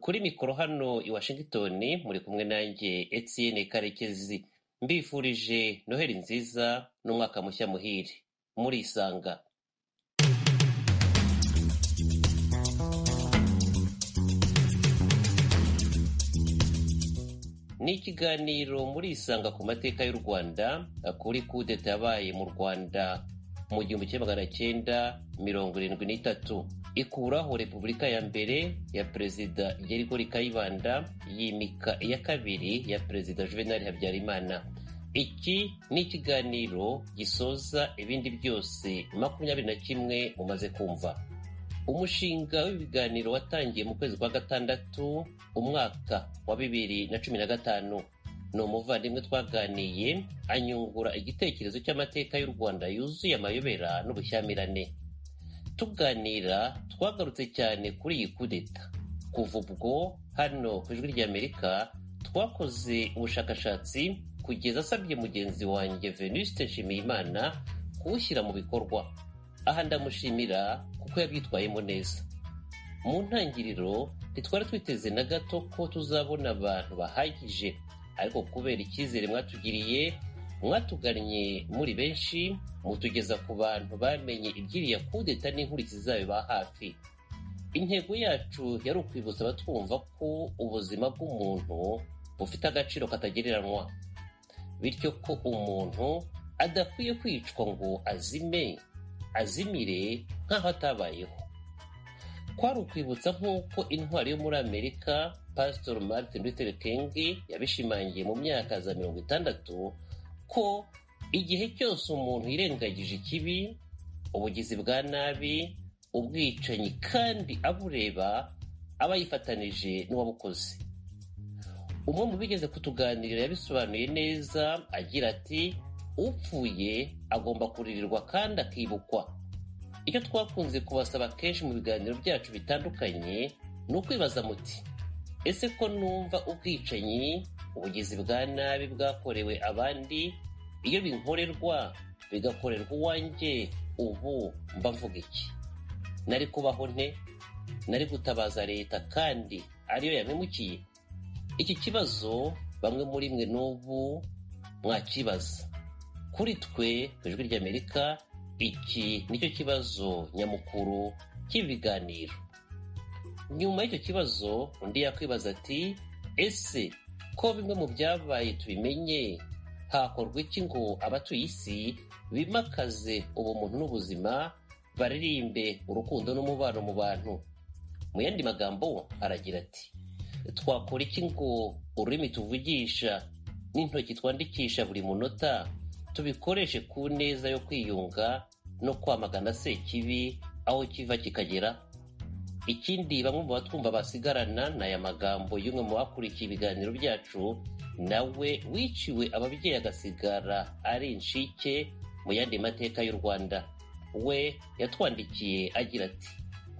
kuri mikoro hano i Washington muri kumwe nanjye Etienne Karekezi mbifurije noheli nziza n'umwaka mushya muhire murisanga ni ikiganiro murisanga ku mateka y'u rwanda kuri kudeta yabaye mu rwanda mu gihumbi kimwe magana cyenda mirongo irindwi n'itatu ikuraho repubulika ya mbere ya perezida gerigori kayibanda yimika iya kabiri ya perezida juvenali habyarimana iki ni ikiganiro gisoza ibindi byose makumyabiri na kimwe mumaze kumva umushinga w'ibiganiro watangiye mu kwezi kwa gatandatu umwaka wa bibiri na cumi na gatanu ni umuvandimwe twaganiye anyungura igitekerezo cy'amateka y'u rwanda yuzuye amayobera n'ubushyamirane tuganira twagarutse cyane kuri iyi kudeta kuva ubwo hano ku ijwi ry'amerika twakoze ubushakashatsi kugeza asabye mugenzi wanjye venuste nshimiyimana kuwushyira mu bikorwa aha ndamushimira kuko yabyitwayemo neza mu ntangiriro ntitwari twiteze na gato ko tuzabona abantu bahagije ariko kubera icyizere mwatugiriye mwatugannye muri benshi mutugeza ku bantu bamenye iby'iriya kudeta n'inkurikizi zayo ba hafi intego yacu yari ukwibutsa abatwumva ko ubuzima bw'umuntu bufite agaciro katagereranywa bityo ko umuntu adakwiye kwicwa ngo azime azimire nk'aho atabayeho kwari ukwibutsa nk'uko intwari yo muri amerika pasitori martin luther king yabishimangiye mu myaka za mirongo itandatu ko igihe cyose umuntu yirengagije ikibi ubugizi bwa nabi ubwicanyi kandi abureba aba yifatanije n'uwabukoze umwe mu bigeze kutuganirira yabisobanuye neza agira ati upfuye agomba kuririrwa kandi akibukwa icyo twakunze kubasaba kenshi mu biganiro byacu bitandukanye ni ukwibaza muti ese ko numva ubwicanyi ubugizi bwa nabi bwakorewe abandi iyo binkorerwa bigakorerwa uwanjye ubu mba mvuga iki nari kubaho nte nari gutabaza leta kandi ariyo yamemukiye iki kibazo bamwe muri mwe n'ubu mwakibaza kuri twe ku ijwi ry'amerika iki nicyo kibazo nyamukuru cy'ibiganiro nyuma y'icyo kibazo undi yakwibaza ati ese ko bimwe mu byabaye tubimenye hakorwa iki ngo abatuye isi bimakaze ubumuntu n'ubuzima baririmbe urukundo n'umubano mu bantu mu yandi magambo aragira ati twakora iki ngo ururimi tuvugisha n'intoki twandikisha buri munota tubikoreshe ku neza yo kwiyunga no kwamagana sekibi aho kiva kikagera ikindi bamwe mu batwumva basigarana ni aya magambo y'umwe mu bakurikiye ibiganiro byacu nawe wiciwe ababyeyi agasigara ari inshike mu yandi mateka y'u rwanda we yatwandikiye agira ati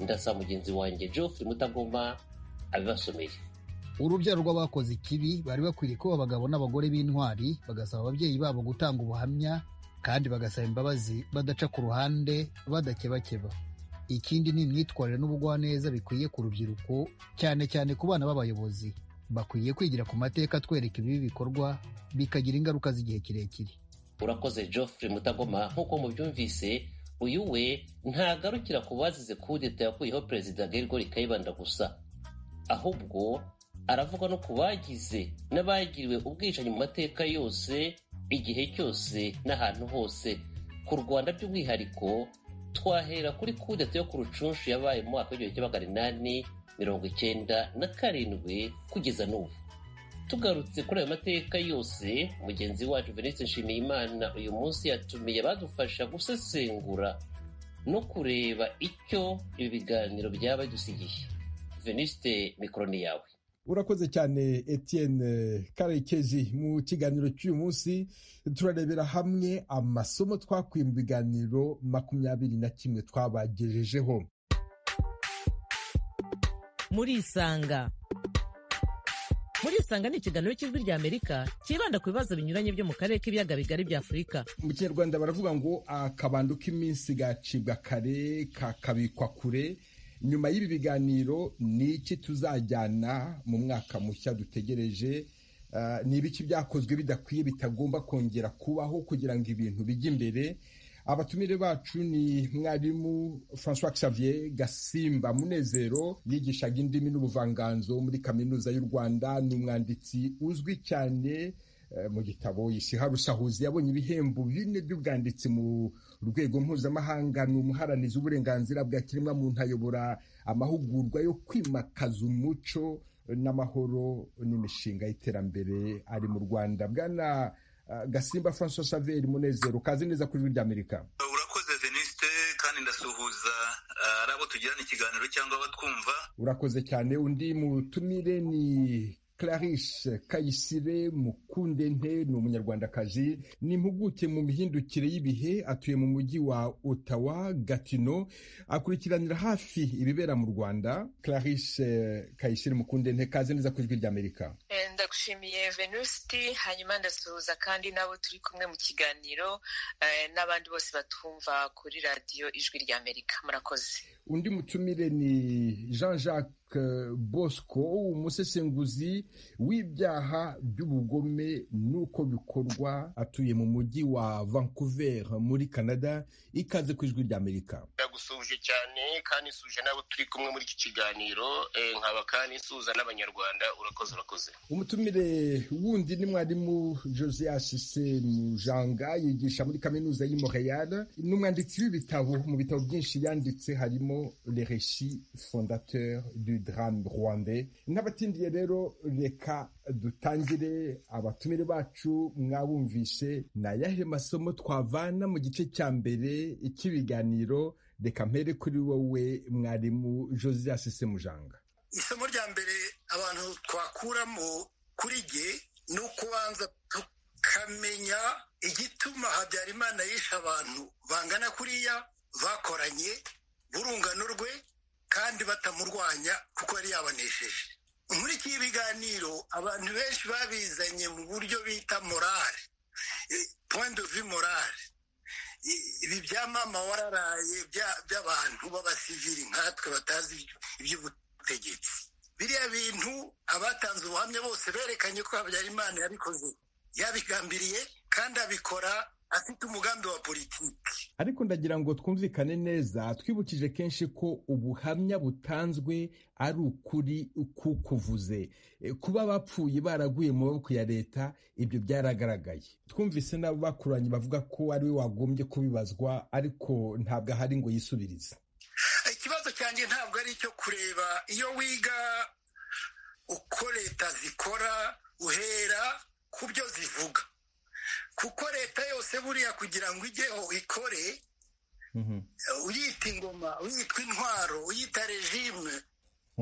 ndasaba mugenzi wanjye geoffrey mutagoma abibasomeye urubyaro rw'abakoze ikibi bari bakwiriye kuba abagabo n'abagore b'intwari bagasaba ababyeyi babo gutanga ubuhamya kandi bagasaba imbabazi badaca ku ruhande badakebakeba ikindi ni imyitwarire n'ubugwaneza bikwiye ku rubyiruko cyane cyane ku bana b'abayobozi bakwiye kwigira ku mateka atwereka ibibi bikorwa bikagira ingaruka z'igihe kirekire urakoze geoffrey mutagoma nk'uko mubyumvise uyu we ntagarukira ku bazize kudeta yakuriyeho perezida gerigori kayibanda gusa ahubwo aravuga no ku bagize n'abagiriwe ubwicanyi mu mateka yose igihe cyose n'ahantu hose ku rwanda by'umwihariko twahera kuri kudeta yo ku rucunshu yabaye mu mwaka w'igihumbi kimwe magana inani mirongo icyenda na karindwi kugeza n'ubu tugarutse kuri ayo mateka yose mugenzi wacu venise nshimiyimana uyu munsi yatumiye badufasha gusesengura no kureba icyo ibi biganiro byaba bidusigiye veniste mikoroni yawe urakoze cyane etienne karekezi mu kiganiro cy'uyu munsi turarebera hamwe amasomo twakwiye mu biganiro makumyabiri na kimwe twabagejejeho murisanga murisanga ni ikiganiro cy'ijwi rya amerika cyibanda ku bibazo binyuranye byo mu karere k'ibiyaga bigari bya afurika mu kinyarwanda baravuga ngo akabando k'iminsi gacibwa kare kakabikwa kure nyuma y'ibi biganiro ni iki tuzajyana mu mwaka mushya dutegereje Ah, ni ibiki byakozwe bidakwiye bitagomba kongera kubaho kugira ngo ibintu bijye imbere abatumire bacu ni mwarimu francois xavier gasimba munezero yigishaga indimi n'ubuvanganzo muri kaminuza y'u rwanda ni umwanditsi uzwi cyane eh, mu gitabo isiha rusahuzi yabonye ibihembo bine by'ubwanditsi mu rwego mpuzamahanga ni umuharanizi w'uburenganzira bwa kiremwamuntu ayobora amahugurwa yo kwimakaza umuco n'amahoro n'imishinga y'iterambere ari mu rwanda bwana uh, gasimba francois saveri munezero kazi neza kuri ijwi ry'amerika urakoze venuste kandi ndasuhuza uh, ari abo tugirana ikiganiro cyangwa abatwumva urakoze cyane undi mutumire ni clarice kayisire mukundente ni umunyarwandakazi ni impuguke mu mihindukire y'ibihe atuye mu mujyi wa otawa gatino akurikiranira hafi ibibera mu rwanda clarice kayisire mukundente kaze neza ku ijwi ry'amerika Eh, ndagushimiye venusti hanyuma ndasuhuza kandi n'abo turi kumwe mu kiganiro eh, n'abandi bose batwumva kuri radiyo ijwi ry'amerika murakoze undi mutumire ni jean jacques bosco umusesenguzi w'ibyaha by'ubugome n'uko bikorwa atuye mu mujyi wa vancouver muri canada ikaze ku ijwi ry'amerika ndagusuhuje cyane kandi nsuje n'abo turi kumwe muri iki kiganiro eh, nkaba kandi nsuhuza n'abanyarwanda urakoze urakoze umutumire wundi ni mwarimu josias semujanga yigisha muri kaminuza y'i montreal ni umwanditsi w'ibitabo mu bitabo byinshi yanditse harimo le reshi fondateur du drame rwandais n'abatindiye rero reka dutangire abatumire bacu mwabumvishe ni ayahe masomo twavana mu gice cya mbere cy'ibiganiro reka mpere kuri wowe mwarimu josias semujanga isomo rya mbere abantu twakuramo kuri jye ni ukubanza tukamenya igituma habyarimana yishe abantu bangana kuriya bakoranye b'urungano rwe kandi batamurwanya kuko yari yabanesheje muri iki biganiro abantu benshi babizanye mu buryo bita morale eh, point de vue morale I- ibi bya mama wararaye bya- by'abantu b'abasivili nkatwe batazi iby'ubutegetsi ubutegetsi biriya bintu abatanze ubuhamya bose berekanye ko habyarimana yabikoze yabigambiriye kandi abikora afite umugambi wa politiki ariko ndagira ngo twumvikane neza twibukije kenshi ko ubuhamya butanzwe ari ukuri kukuvuze E, kuba bapfuye baraguye mu maboko ya leta ibyo byaragaragaye twumvise n'abakuranye bavuga ko ari we wagombye kubibazwa ariko ntabwo ahari ngo yisubirize ikibazo cyanjye ntabwo ari icyo kureba iyo wiga uko leta zikora uhera ku byo zivuga kuko leta yose buriya kugira ngo ijyeho ikore uyita ingoma uyitwa intwaro uyita regime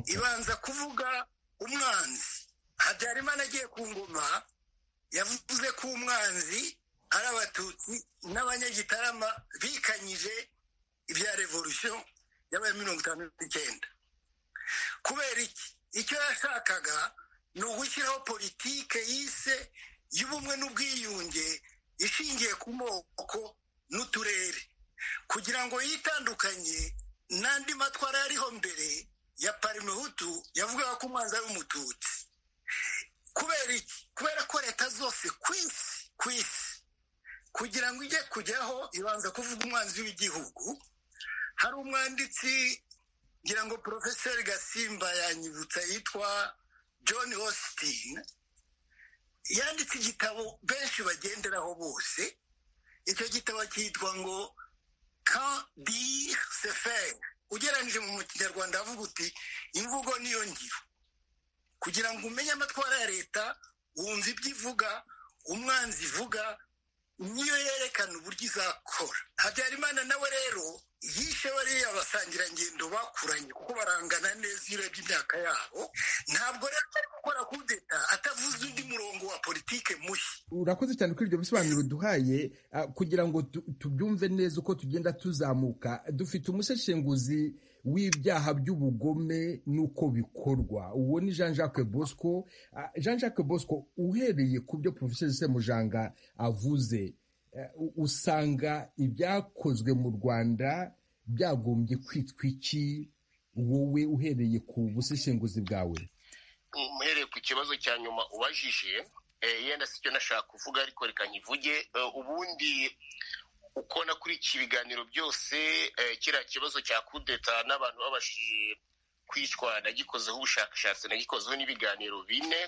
ibanza kuvuga umwanzi habyarimana agiye ku ngoma yavuze ko umwanzi ari abatutsi n'abanyagitarama bikanyije ibya revolution yabaye mirongo itanu n'icyenda kubera iki icyo yashakaga ni ugushyiraho politike yise y'ubumwe n'ubwiyunge ishingiye ku moko n'uturere kugira ngo yitandukanye n'andi matwara yariho mbere ya parimehutu yavugaga ko umwanzi ari umututsi kubera iki kubera ko leta zose ku isi ku isi kugira ngo ijye kujyaho ibanza kuvuga umwanzi w'igihugu hari umwanditsi ngira ngo porofeseri gasimba yanyibutsa yitwa john austin yanditse igitabo benshi bagenderaho bose icyo gitabo cyitwa ngo quand dire se faire ugereranyije mu kinyarwanda avuga uti imvugo niyo ngiro kugira ngo umenye amatwara ya leta wumva ibyo ivuga umwanzi ivuga niyo yerekana uburyo izakora habyarimana nawe rero yishe bariya basangirangendo bakuranye kuko barangana neza iyo urebye imyaka yabo ntabwo rero ari gukora kudeta atavuze undi murongo wa politike mushya urakoze cyane kuri ibyo bisobanuro duhaye ah, kugira ngo tu- tubyumve neza uko tugenda tuzamuka dufite umuseshenguzi w'ibyaha by'ubugome n'uko bikorwa uwo ni jean jacques bosco Ah, jean jacques bosco uhereye ku byo profeseri semujanga avuze eh, u- usanga ibyakozwe mu rwanda byagombye kwitwa iki wowe uhereye ku buseshenguzi bwawe muhereye ku kibazo cya nyuma ubajije yenda si cyo nashaka kuvuga ariko reka nkivuge ubundi uko nakurikiye ibiganiro byose kiriya kibazo cya kudeta n'abantu babashije kwicwa nagikozeho ubushakashatsi nagikozeho n'ibiganiro bine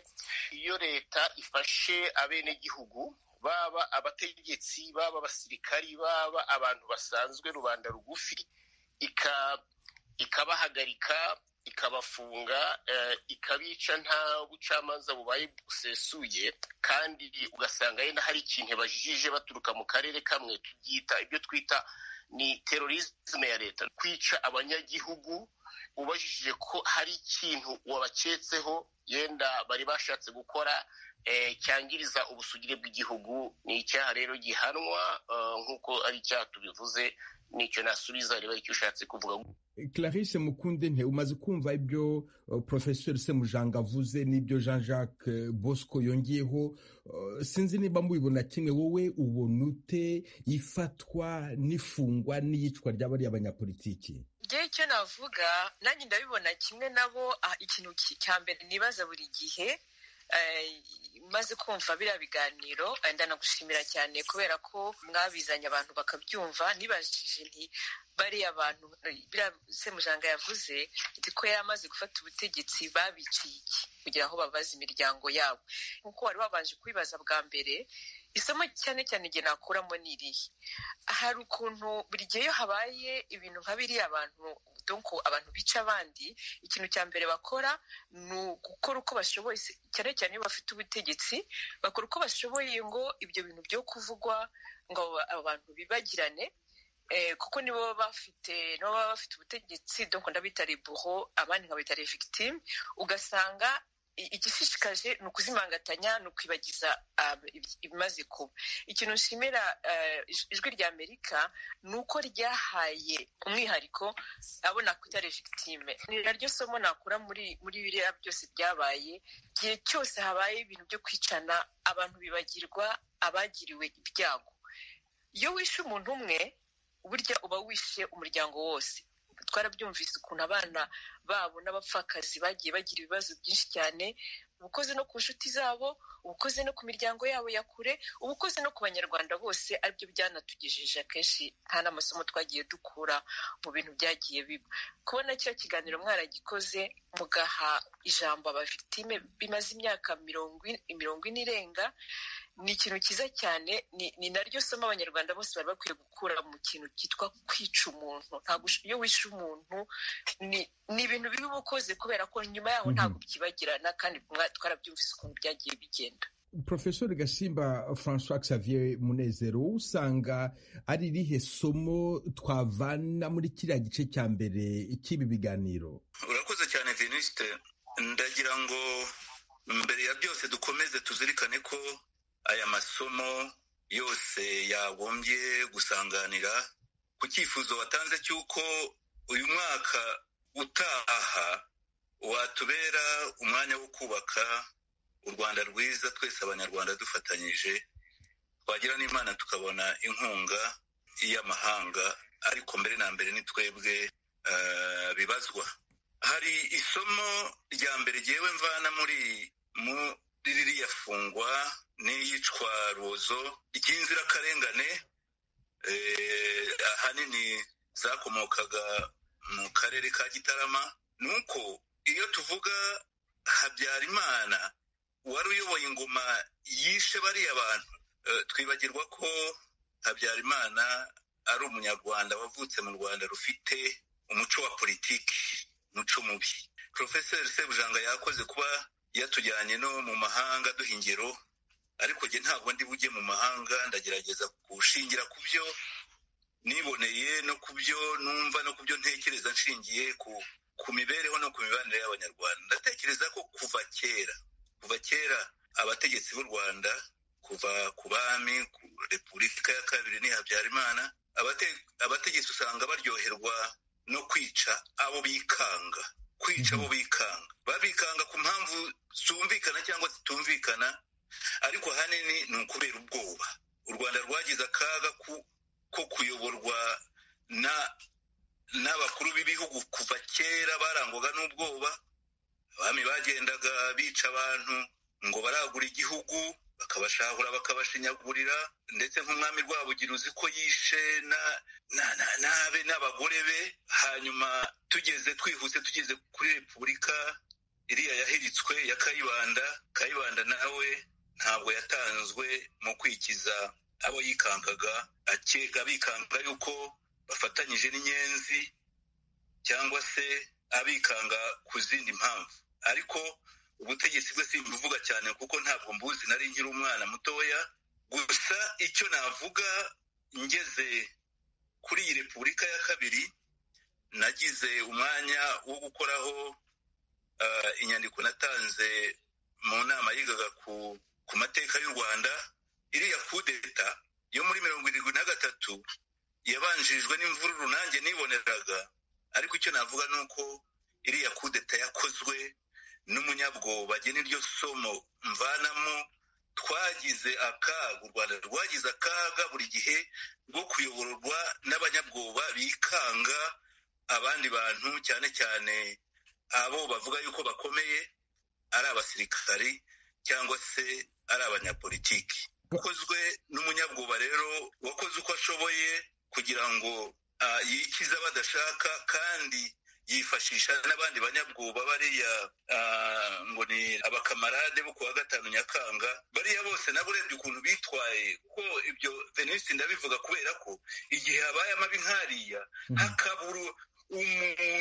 iyo leta ifashe abenegihugu baba abategetsi baba abasirikari baba abantu basanzwe rubanda rugufi ikabahagarika ikabafunga ikabica nta bucamanza bubaye busesuye kandi ugasanga yenda hari ikintu bajijije baturuka mu karere kamwe tubyita ibyo twita ni terorisme ya leta kwica abanyagihugu ubajije ko hari ikintu wabaketseho yenda bari bashatse gukora cyangiriza ubusugire bw'igihugu ni icyaha rero gihanwa nk'uko ari icyaha tubivuze nicyo nasubiza reba icyo ushatse kuvuga Clarisse mukunde nte umaze kumva ibyo professeur semujanga avuze n'ibyo jean jacques bosco yongeyeho sinzi niba mubibona kimwe wowe ubona ute ifatwa n'ifungwa n'iyicwa ry'abariya abanyapolitiki ngewe icyo navuga nanjye ndabibona kimwe nabo ikintu cya mbere nibaza buri gihe maze kumva biriya biganiro ndanagushimira cyane kubera ko mwabizanye abantu bakabyumva nibajije nti bariya bantu biriya semujanga yavuze ko yari amaze gufata ubutegetsi babiciye iki kugira ngo babaze imiryango yabo nk'uko wari wabanje kubibaza bwa mbere isomo cyane cyane igihe nakuramo ni irihe hari ukuntu buri gihe iyo habaye ibintu nka biriya abantu donko abantu bica abandi ikintu cya mbere bakora ni ugukora uko bashoboye cyane cyane iyo bafite ubutegetsi bakora uko bashoboye ngo ibyo bintu byo kuvugwa ngo abantu bibagirane kuko nibo baba bafite nibo baba bafite ubutegetsi donko ndabita reburo abandi nkabita revigitime ugasanga igishishikaje ni ukuzimangatanya ni ukwibagiza ibimaze kuba ikintu nshimira ijwi rya amerika ni uko ryahaye umwihariko abo nakwita revigitime ni naryo somo nakura muri muri biriya byose byabaye igihe cyose habaye ibintu byo kwicana abantu bibagirwa abagiriwe ibyago iyo wishe umuntu umwe burya uba wishe umuryango wose twarabyumvise ukuntu abana babo n'abapfakazi bagiye bagira ibibazo byinshi cyane ubukoze no ku nshuti zabo ubukoze no ku miryango yabo ya kure ubukoze no ku banyarwanda bose aribyo byanatugejeje akenshi nta n'amasomo twagiye dukura mu bintu byagiye biba kubona kiriya kiganiro mwaragikoze mugaha ijambo abavitime bimaze imyaka mirongo ine irenga ni ikintu cyiza cyane ni naryo somo abanyarwanda bose bari bakwiye gukura mu kintu cyitwa kwica umuntu ntabwo iyo wishe umuntu ni ibintu biba uba ukoze kubera ko nyuma yaho ntabwo byibagirana kandi twarabyumvise ukuntu byagiye bigenda profesor gasimba francois xavier munezero wowe usanga ari irihe somo twavana muri kiriya gice cya mbere cy'ibi biganiro urakoze cyane venuste ndagira ngo mbere ya byose dukomeze tuzirikane ko aya masomo yose yagombye gusanganira ku cyifuzo watanze cy'uko uyu mwaka utaha watubera umwanya wo kubaka u rwanda rwiza twese abanyarwanda dufatanyije twagira n'imana tukabona inkunga y'amahanga ariko mbere na mbere ni twebwe bibazwa hari isomo rya mbere ryewe mvana muri ririya fungwa n'iyicwaruzo ry'inzirakarengane ahanini zakomokaga mu karere ka gitarama ni uko iyo tuvuga habyarimana wari uyoboye ingoma yishe bariya bantu twibagirwa ko habyarimana ari umunyarwanda wavutse mu rwanda rufite umuco wa politiki umuco mubi porofeseri sebujanga yakoze kuba yatujyanye no mu mahanga duha ingero ariko njye ntabwo ndi bujye mu mahanga ndagerageza gushingira ku byo niboneye no ku byo numva no ku byo ntekereza nshingiye ku mibereho no ku mibanire y'abanyarwanda ndatekereza ko kuva kera kuva kera abategetsi b'u rwanda kuva ku bami ku repubulika ya kabiri ni habyarimana abategetsi usanga baryoherwa no kwica abo bikanga kwica abo bikanga babikanga ku mpamvu zumvikana cyangwa zitumvikana ariko ahanini ni ukubera ubwoba u rwanda rwagize akaga ko kuyoborwa n'abakuru b'ibihugu kuva kera barangwaga n'ubwoba abami bagendaga bica abantu ngo baragura igihugu bakabashahura bakabashinyagurira ndetse nk'umwami rwabugiri uzi ko yishe n'abe n'abagore be hanyuma tugeze twihuse tugeze kuri repubulika iriya yahiritswe ya kayibanda kayibanda nawe ntabwo yatanzwe mu kwikiza abo yikankaga akeka bikanga yuko bafatanyije n'inyenzi cyangwa se abikanga ku zindi mpamvu ariko ubutegetsi bwe simbuvuga cyane kuko ntabwo mbuzi nari nkiri umwana mutoya gusa icyo navuga ngeze kuri iyi repubulika ya kabiri nagize umwanya wo gukoraho inyandiko natanze mu nama yigaga ku mateka y'u rwanda iriya kudeta yo muri mirongo irindwi na gatatu yabanjirijwe n'imvururu nanjye niboneraga ariko icyo navuga ni uko iriya kudeta yakozwe n'umunyabwoba agena iryo somo mvanamo twagize akaga u rwanda rwagize akaga buri gihe rwo kuyoborwa n'abanyabwoba bikanga abandi bantu cyane cyane abo bavuga yuko bakomeye ari abasirikari cyangwa se ari abanyapolitiki ukozwe n'umunyabwoba rero wakoze uko ashoboye kugira ngo yikize badashaka kandi yifashisha n'abandi banyabwoba bariya ngo ni abakamarade bo kuwa gatanu nyakanga bariya bose nabo urebye ukuntu bitwaye ko ibyo venisi ndabivuga kubera ko igihe habaye amabi nkariya hakabura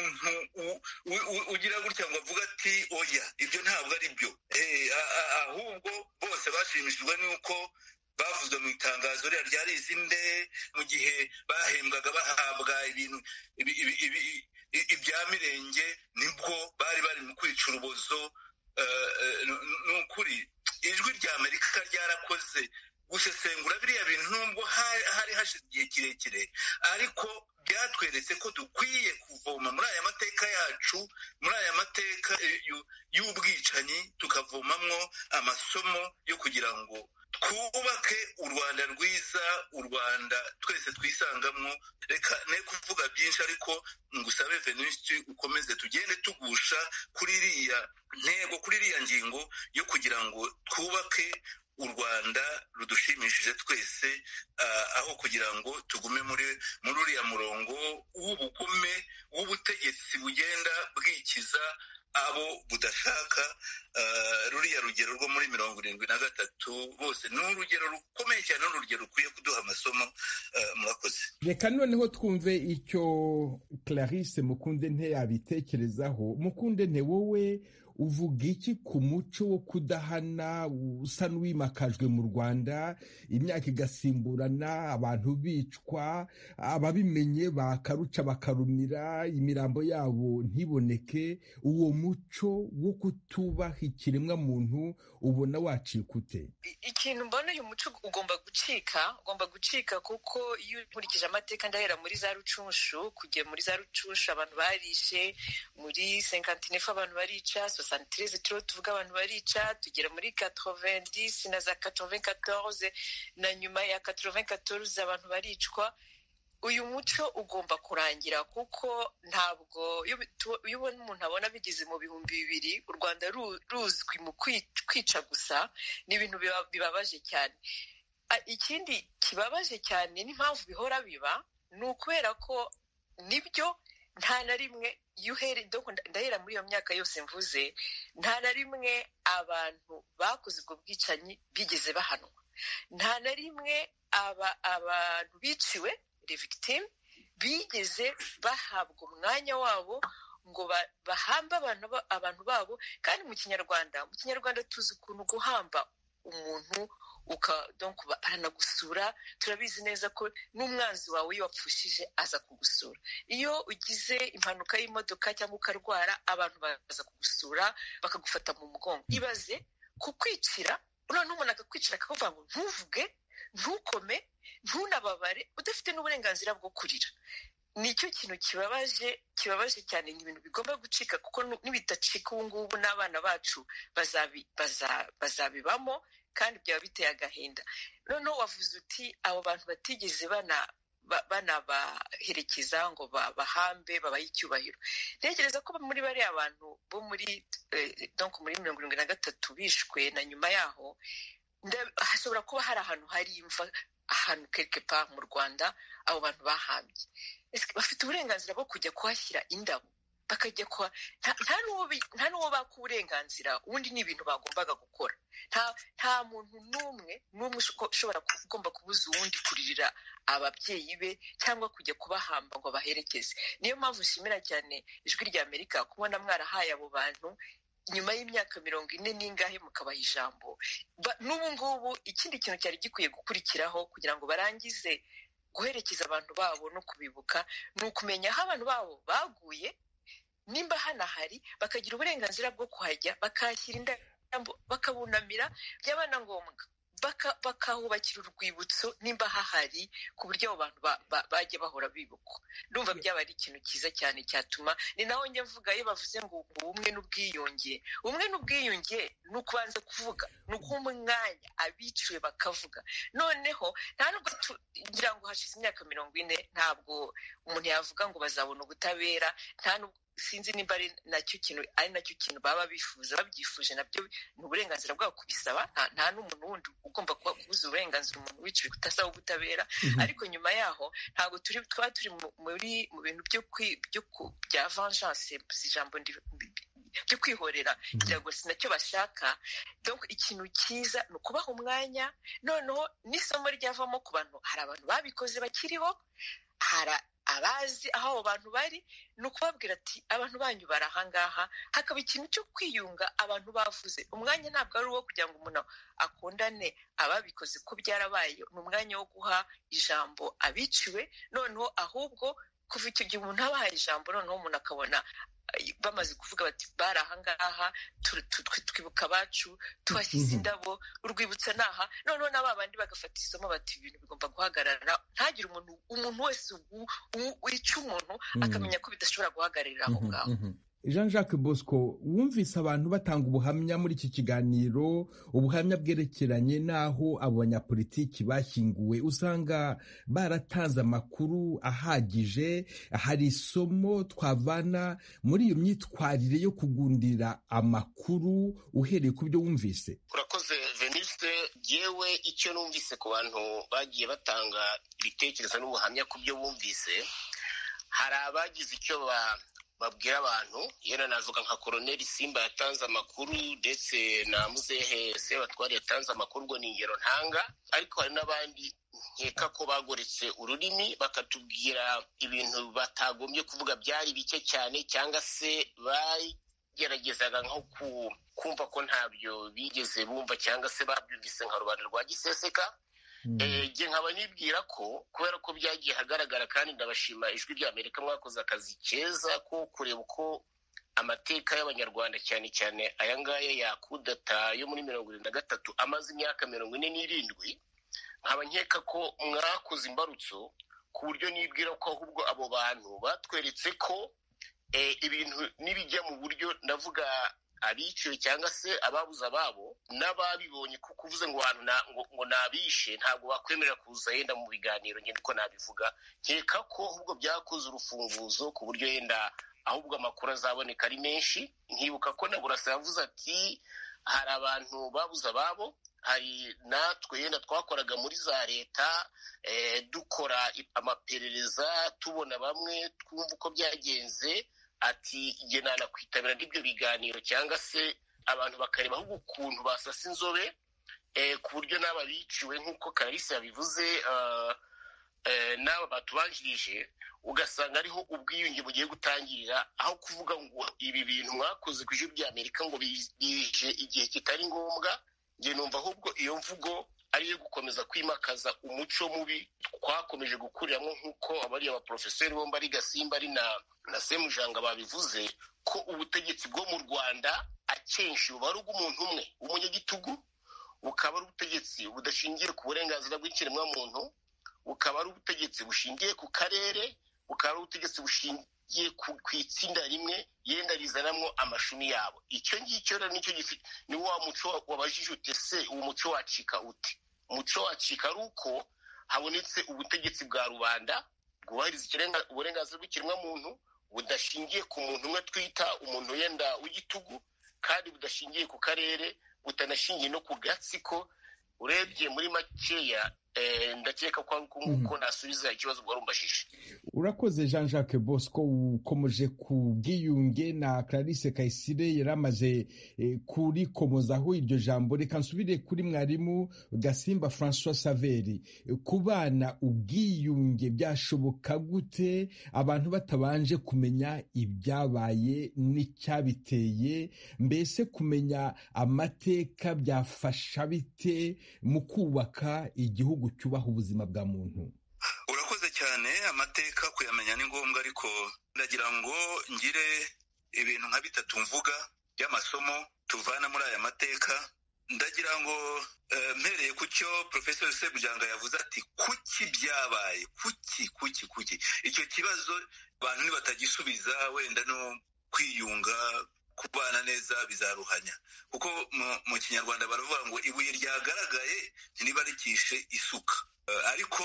umuntu ugira gutya ngo avuga ati oya ibyo ntabwo ari byo ahubwo bose bashimishijwe n'uko bavuzwe mu itangazo ririya rya rizinde mu gihe bahembwaga bahabwa ibintu ibya mirenge nibwo bari bari mu kwica urubozo ni ukuri ijwi rya amerika ryarakoze gusesengura biriya bintu nubwo hari hashize igihe kirekire ariko byatweretse ko dukwiye kuvoma muri aya mateka yacu muri aya mateka y'ubwicanyi tukavomamwo amasomo yo kugira ngo twubake u rwanda rwiza u rwanda twese twisangamo reka ne kuvuga byinshi ariko ngusabe venusi ukomeze tugende tugusha kuri iriya ntego kuri iriya ngingo yo kugira ngo twubake u rwanda rudushimishije twese aho kugira ngo tugume muri muri uriya murongo w'ubugome w'ubutegetsi bugenda bwikiza abo budashaka ruriya rugero rwo muri mirongo irindwi na gatatu bose ni urugero rukomeye cyane ni urugero rukwiye kuduha amasomo murakoze reka noneho twumve icyo clarisse mukunde nte yabitekerezaho mukunde nte wowe uvuga iki ku muco wo kudahana usa n'uwimakajwe mu rwanda imyaka igasimburana abantu bicwa ababimenye bakaruca bakarumira imirambo yabo ntiboneke uwo muco wo kutubaha ikiremwa muntu ubona wacika ute ikintu mbona uyu muco ugomba gucika ugomba gucika kuko iyo ukurikije amateka ndahera muri za rucunshu kugera muri za rucunshu abantu barishe muri senkantinefu abantu barica santireze turiho tuvuga abantu barica tugera muri katovendisi na za katovekatoroze na nyuma ya katovekatoroze abantu baricwa uyu muco ugomba kurangira kuko ntabwo iyo ubona umuntu abona bigeze mu bihumbi bibiri u rwanda ruzwi mu kwica gusa ni ibintu bibabaje cyane ikindi kibabaje cyane n'impamvu bihora biba ni ukubera ko nibyo nta na rimwe iyo ndahera muri iyo myaka yose mvuze nta na rimwe abantu bakoze ubwo bwicanyi bigeze bahanwa nta na rimwe abantu biciwe victim bigeze bahabwa umwanya wabo ngo bahambe abantu babo kandi mu kinyarwanda mu kinyarwanda tuzi ukuntu guhamba umuntu aranagusura turabizi neza ko n'umwanzi wawe iyo wapfushije aza kugusura iyo ugize impanuka y'imodoka cyangwa ukarwara abantu baza kugusura bakagufata mu mugongo ibaze kukwicira noneho umuntu akakwicira akavuga ngo ntuvuge ntukome ntunababare udafite n'uburenganzira bwo kurira nicyo kintu kibabaje kibabaje cyane ni ibintu bigomba gucika kuko nibidacika ubu ngubu n'abana bacu bazabibamo kandi byaba biteye agahinda noneho wavuze uti abo bantu batigeze banabaherekeza ngo bahambe babahe icyubahiro ntekereza ko muri bariya bantu bo muri donko muri mirongo irindwi na gatatu bishwe na nyuma yaho hashobora kuba hari ahantu hari imva ahantu kekepa mu rwanda abo bantu bahambye bafite uburenganzira bwo kujya kuhashyira indabo bakajya kwa nta n'uwo baka uburenganzira ubundi ni ibintu bagombaga gukora nta muntu n'umwe n'umwe ushobora ugomba kubuza uwundi kuririra ababyeyi be cyangwa kujya kubahamba ngo abaherekeze niyo mpamvu nshimira cyane ijwi rya amerika kubona mwarahaye abo bantu nyuma y'imyaka mirongo ine n'ingahe mukabaha ijambo n'ubu ngubu ikindi kintu cyari gikwiye gukurikiraho kugira ngo barangize guherekeza abantu babo no kubibuka ni ukumenya aho abantu babo baguye nimba hano ahari bakagira uburenganzira bwo kuhajya bakahashyira indabo bakabunamira byaba na ngombwa bakahubakira urwibutso nimba hahari ku buryo abo bantu bajya bahora bibukwa ndumva byaba ari ikintu cyiza cyane cyatuma ni naho njya mvuga iyo bavuze ngo ubumwe n'ubwiyunge ubumwe n'ubwiyunge ni ukubanza kuvuga ni ukuba umwanya abiciwe bakavuga noneho nta nubwo tugira ngo hashize imyaka mirongo ine ntabwo umuntu yavuga ngo bazabona ubutabera nta nubwo sinzi nimba ari nacyo kintu ari nacyo kintu baba bifuza babyifuje nabyo ni uburenganzira bwabo kubisaba nta n'umuntu wundi ugomba kubuza uburenganzira umuntu wiciwe kutasaba ubutabera ariko nyuma yaho ntabwo turi twaba turi muri mu bintu byo bya vengeance si ijambo byo kwihorera kugira ngo si nacyo bashaka donc ikintu cyiza ni ukubaha umwanya noneho n'isomo ryavamo ku bantu hari abantu babikoze bakiriho hari abazi aho abo bantu bari ni ukubabwira ati abantu banyu bari ahangaha hakaba ikintu cyo kwiyunga abantu bavuze umwanya ntabwo ari uwo kugira ngo umuntu akundane ababikoze ko byarabaye ni umwanya wo guha ijambo abiciwe noneho ahubwo kuva icyo gihe umuntu aba ahaye ijambo noneho umuntu akabona bamaze kuvuga bati bari ahangaha twibuka abacu tuhashyize indabo urwibutso ni aha noneho na ba bandi bagafata isomo bati ibintu bigomba guhagarara ntagire umuntu umuntu wese wica umuntu akamenya ko bidashobora guhagararira aho ngaho jean jacques bosco wumvise abantu batanga ubuhamya muri iki kiganiro ubuhamya bwerekeranye n'aho abo banyapolitiki bashyinguwe usanga baratanze amakuru ahagije hari isomo twavana muri iyo myitwarire yo kugundira amakuru uhereye ku byo wumvise urakoze veniste yewe icyo numvise ku bantu bagiye batanga ibitekerezo n'ubuhamya ku byo bumvise hari abagize icyo ba babwira abantu yena navuga nka koroneri simba yatanze amakuru ndetse na muzehe sebatwari yatanze amakuru ubwo ni ingero ntanga ariko hari n'abandi nkeka ko bagoretse ururimi bakatubwira ibintu batagombye kuvuga byari bike cyane cyangwa se bageragezaga nko kumva ko ntabyo bigeze bumva cyangwa se babyumvise nka rubanda rwa giseseka njye nkaba nibwira ko kubera ko byagiye hagaragara kandi ndabashima ijwi rya amerika mwakoze akazi keza ko kureba uko amateka y'abanyarwanda cyane cyane aya ngaya yakudata yo muri mirongo irindwi na gatatu amaze imyaka mirongo ine n'irindwi nkaba nkeka ko mwakoze imbarutso ku buryo nibwira ko ahubwo abo bantu batweretse ko ibintu n'ibijya mu buryo ndavuga abiciwe cyangwa se ababuze ababo n'ababibonye kuko uvuze ngo abantu ngo nabishe ntabwo bakwemerera kuza yenda mu biganiro ngenda uko nabivuga nkeka ko ahubwo byakoze urufunguzo ku buryo yenda ahubwo amakuru azaboneka ari menshi nkibuka ko na burasa yavuze ati hari abantu babuze ababo hari natwe yenda twakoraga muri za leta dukora amaperereza tubona bamwe twumva uko byagenze ati igenana kwitabira n'ibyo biganiro cyangwa se abantu bakareba ahubwo ukuntu basasa inzobe ku buryo n'aba biciwe nk'uko kararisi yabivuze n'aba batubanjirije ugasanga ariho ubwiyunge bugiye gutangirira aho kuvuga ngo ibi bintu mwakoze ku ijwi ry'amerika ngo bije igihe kitari ngombwa njye numva ahubwo iyo mvugo ariyo gukomeza kwimakaza umuco mubi twakomeje gukuriramo nk'uko abariya baporofeseri bombi ari gasimba ari na na semujanga babivuze ko ubutegetsi bwo mu rwanda akenshi buba ari ubw'umuntu umwe w'umunyagitugu bukaba ari ubutegetsi budashingiye ku burenganzira bw'ikiremwamuntu bukaba ari ubutegetsi bushingiye ku karere bukaba ari ubutegetsi bushingiye ku itsinda rimwe yenda rizanamo amashumi yabo icyo ngicyo rero nicyo gifite ni wa muco wabajije ute se uwo muco wacika ute umuco wacika ari uko habonetse ubutegetsi bwa rubanda bwubahiriza ikirenga- uburenganzira bw'ikiremwamuntu budashingiye ku muntu umwe twita umuntu wenda w'igitugu kandi budashingiye ku karere butanashingiye no ku gatsiko urebye muri makeya eh, ndakeka ko ari uko nguko nasubiza ikibazo wari umbajije urakoze jean jacques bosco ukomeje ku bwiyunge na clarisse kayisire yari amaze eh, kurikomozaho iryo jambo reka nsubire kuri mwarimu gasimba francois saveri Eh, ku bana ubwiyunge byashoboka gute abantu batabanje kumenya ibyabaye n'icyabiteye mbese kumenya amateka byafasha bite mu kubaka igihugu cyubaha ubuzima bwa muntu urakoze cyane amateka kuyamenya ni ngombwa ariko ndagira ngo ngire ibintu nka bitatu mvuga by'amasomo tuvana muri aya mateka ndagira ngo eh, mpereye ku cyo porofesori sebujanga yavuze ati kuki byabaye kuki kuki kuki icyo kibazo abantu nibatagisubiza wenda no kwiyunga kubana neza bizaruhanya kuko mu- mu kinyarwanda baravuga ngo ibuye ryagaragaye ntiribarikishe isuka Eh, ariko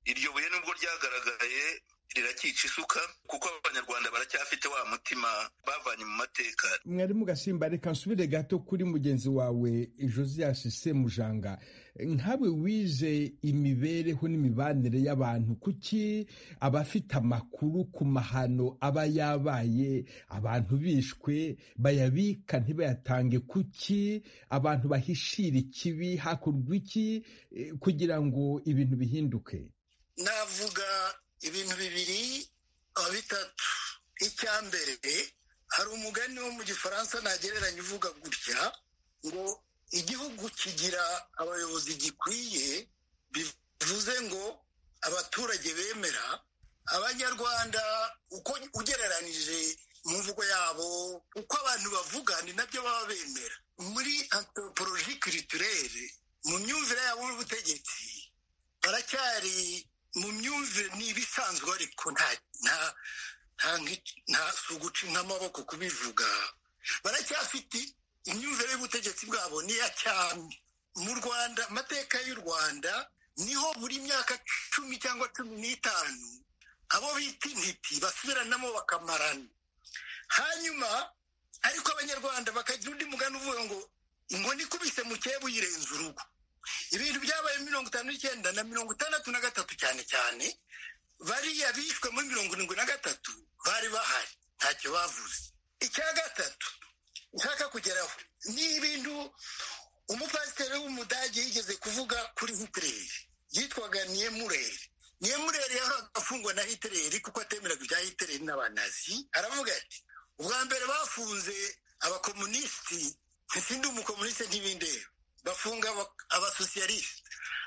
iryo buye nubwo ryagaragaye rirakica isuka kuko abanyarwanda baracyafite wa mutima bavanye mu mateka mwarimu gasimba reka nsubire gato kuri mugenzi wawe josias semujanga nkawe wize imibereho n'imibanire y'abantu kuki abafite amakuru ku mahano aba yabaye abantu bishwe bayabika ntibayatange kuki abantu bahishira ikibi hakurwa iki eh, kugira ngo ibintu bihinduke navuga ibintu bibiri ah, bitatu icya mbere hari umugani wo mu gifaransa ntagereranya uvuga gutya ngo igihugu kigira abayobozi gikwiye bivuze ngo abaturage bemera abanyarwanda uko ugereranije mu mvugo yabo uko abantu bavuga ni nabyo baba bemera muri antropologie culturelle mu myumvire yabo n'ubutegetsi baracyari mu myumvire ni ibisanzwe ariko nta nta nta nki- nta si uguca nk'amaboko kubivuga baracyafite imyumvire y'ubutegetsi bwabo niya cyami mu rwanda amateka y'u rwanda niho buri myaka cumi cyangwa cumi n'itanu abo bita intiti basubiranamo bakamarana hanyuma ariko abanyarwanda bakagira undi mugani uvuga ngo inkoni ikubise mu cyebu yirenza urugo ibintu byabaye mirongo itanu n'icyenda na mirongo itandatu na gatatu cyane cyane bariya bishwe muri mirongo irindwi na gatatu bari bahari ntacyo bavuze icya gatatu nshaka kugeraho ni ibintu umupasiteri w'umudage yigeze kuvuga kuri hitileri yitwaga niyemuleri niyemuleri yahoraga afungwa na hitileri kuko atemeraga ibya hitileri n'abanazi aravuga ati ubwa mbere bafunze abakomunisiti nsindi umukomunisite ntibindeba bafunga aba- abasosiyalisite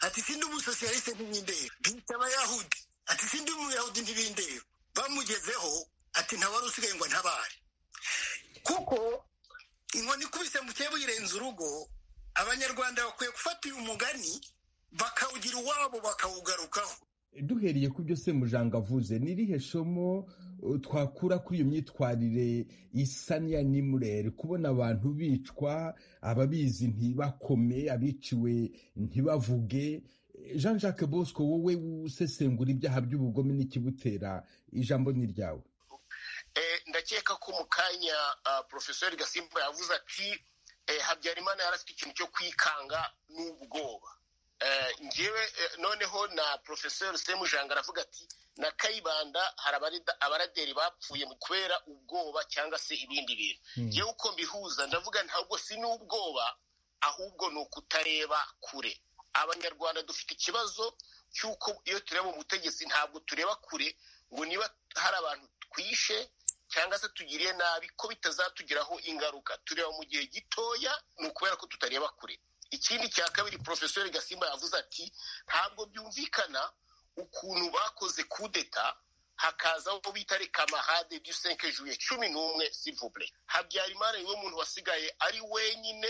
ati sindi umusosiyalisite ntibindeba bita abayahudi ati sindi umuyahudi ntibindeba bamugezeho ati ntawari usigaye ngo ntabare kuko inkoni ikubise mu cyebu yirenza urugo abanyarwanda bakwiye gufata uyu mugani bakawugira uwabo bakawugarukaho duhereye ku byo semujanga avuze ni irihe somo uh, twakura kuri iyo myitwarire isa n'iya nimurere kubona abantu bicwa ababizi ntibakome abiciwe ntibavuge Eh, jean jacques bosco wowe usesengura ibyaha by'ubugome n'ikibutera ijambo ni ryawe Eh, ndakeka ko mu kanya ah, porofesori gasimba yavuze ati eh, habyarimana yari afite ikintu cyo kwikanga n'ubwoba Eh, njyewe eh, noneho na porofesori semujanga aravuga ati na kayibanda hari abarida- abaraderi bapfuye mu kubera ubwoba cyangwa se ibindi bintu Hmm. yewe uko mbihuza ndavuga ntabwo si n'ubwoba ahubwo ni ukutareba kure abanyarwanda dufite ikibazo cy'uko iyo tureba ubutegetsi ntabwo tureba kure ngo niba hari abantu twishe cyangwa se tugiriye nabi ko bitazatugiraho ingaruka tureba mu gihe gitoya ni ukubera ko tutareba kure ikindi cya kabiri porofesori gasimba yavuze ati ntabwo byumvikana ukuntu bakoze kudeta hakaza abo bita reka mahade du senke juye cumi n'umwe sivubure habyarimana niwe muntu wasigaye ari wenyine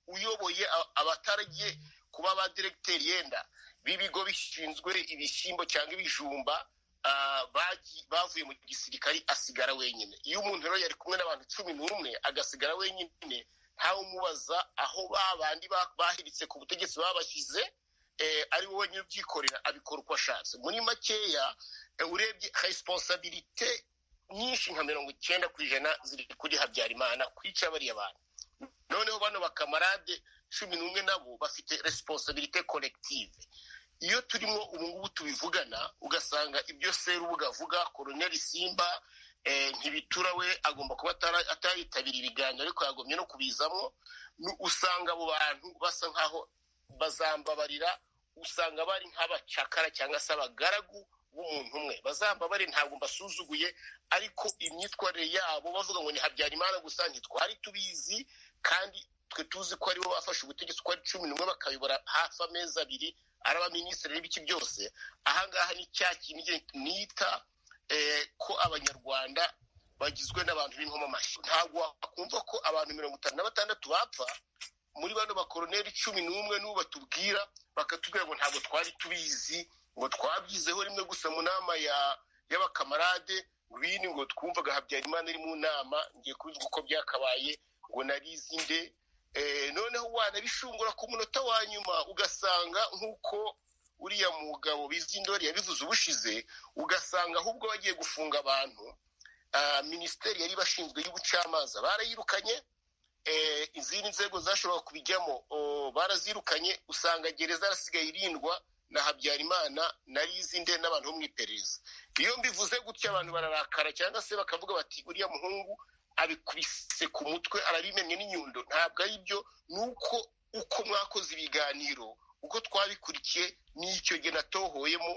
uyoboye a- abataragiye kuba ba diregiteri yenda b'ibigo bishinzwe ibishyimbo cyangwa ibijumba ah, bagi- bavuye mu gisirikari asigara wenyine iyo umuntu rero yari kumwe n'abantu cumi n'umwe agasigara wenyine ntawe umubaza aho ba bandi ba- bahiritse ku butegetsi babashyize ari wowe nyir'ubyikorera abikora uko ashatse muri makeya urebye resiponsabirite nyinshi nka mirongo icyenda ku ijana ziri kuri habyarimana kwica bariya bantu noneho bano bakamarade cumi n'umwe nabo bafite resiponsabirite korektive iyo turimo ubungubu tubivugana ugasanga ibyo serubuga avuga koroneri simba ntibitura we agomba kuba atayitabira ibiganiro ariko yagombye no kubizamo usanga abo bantu basa nkaho bazambabarira usanga bari nk'abacakara cyangwa se abagaragu b'umuntu umwe bazambabare ntabwo mbasuzuguye ariko imyitwarire yabo bavuga ngo ni habyarimana gusa ntitwari tubizi kandi twe tuzi ko aribo bafashe ubutegetsi uko ari cumi n'umwe bakayobora hafi amezi abiri ari abaminisitiri n'ibiki byose ahangaha ni cya kintu nita ko abanyarwanda bagizwe n'abantu b'inkomamashyi ntabwo wakumva ko abantu mirongo itanu na batandatu bapfa muri bano bakoroneri cumi n'umwe n'ubu batubwira bakatubwira ngo ntabwo twari tubizi ngo twabyizeho rimwe gusa mu nama y'abakamarade ngwini ngo twumvaga habyarimana iri mu nama ngiye kubizwa uko byakabaye ngo narizi nde noneho wanabishungura ku munota wa nyuma ugasanga nk'uko uriya mugabo bizindori yabivuze ubushize ugasanga ahubwo bagiye gufunga abantu minisiteri yari bashinzwe y'ubucamanza barayirukanye izindi nzego zashoboraga kubijyamo barazirukanye usanga gereza yarasigaye irindwa na habyarimana na rizinde n'abantu bo mu iperereza iyo mbivuze gutya abantu bararakara cyangwa se bakavuga bati uriya muhungu abikubise ku mutwe arabimennye n'inyundo ntabwo ari byo ni uko uko mwakoze ibiganiro uko twabikurikiye n'icyo jye natohoyemo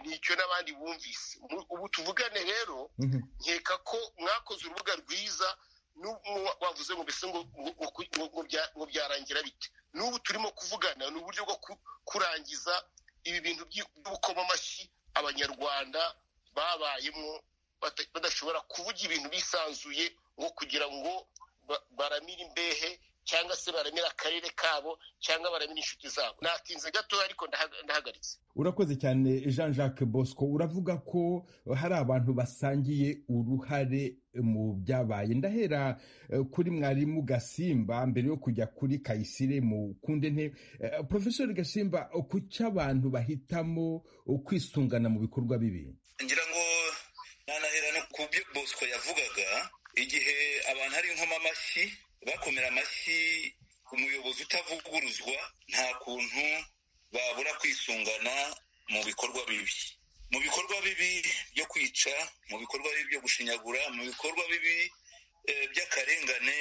n'icyo n'abandi bumvise ubu tuvugane rero nkeka ko mwakoze urubuga rwiza wavuze ngo mbese ngo byarangira bite n'ubu turimo kuvugana ni uburyo bwo kurangiza ibi bintu by'ubukomamashyi abanyarwanda babayemo badashobora kuvuga ibintu bisanzuye ngo kugira ngo baramire imbehe cyangwa se baramira akarere kabo cyangwa baramira inshuti zabo natinze gatoya ariko ndahagaritse urakoze cyane jean jacques bosco uravuga ko hari abantu basangiye uruhare mu byabaye ndahera kuri mwarimu gasimba mbere yo kujya kuri kayisire mu kundi ntebe porofesori gasimba kuki abantu bahitamo kwisungana mu bikorwa bibi ngira ngo nanahera no ku byo bosco yavugaga igihe abantu ari inkomamashyi bakomera amashyi umuyobozi utavuguruzwa nta kuntu babura kwisungana mu bikorwa bibi mu bikorwa bibi byo kwica mu bikorwa bibi byo gushinyagura mu bikorwa bibi by'akarengane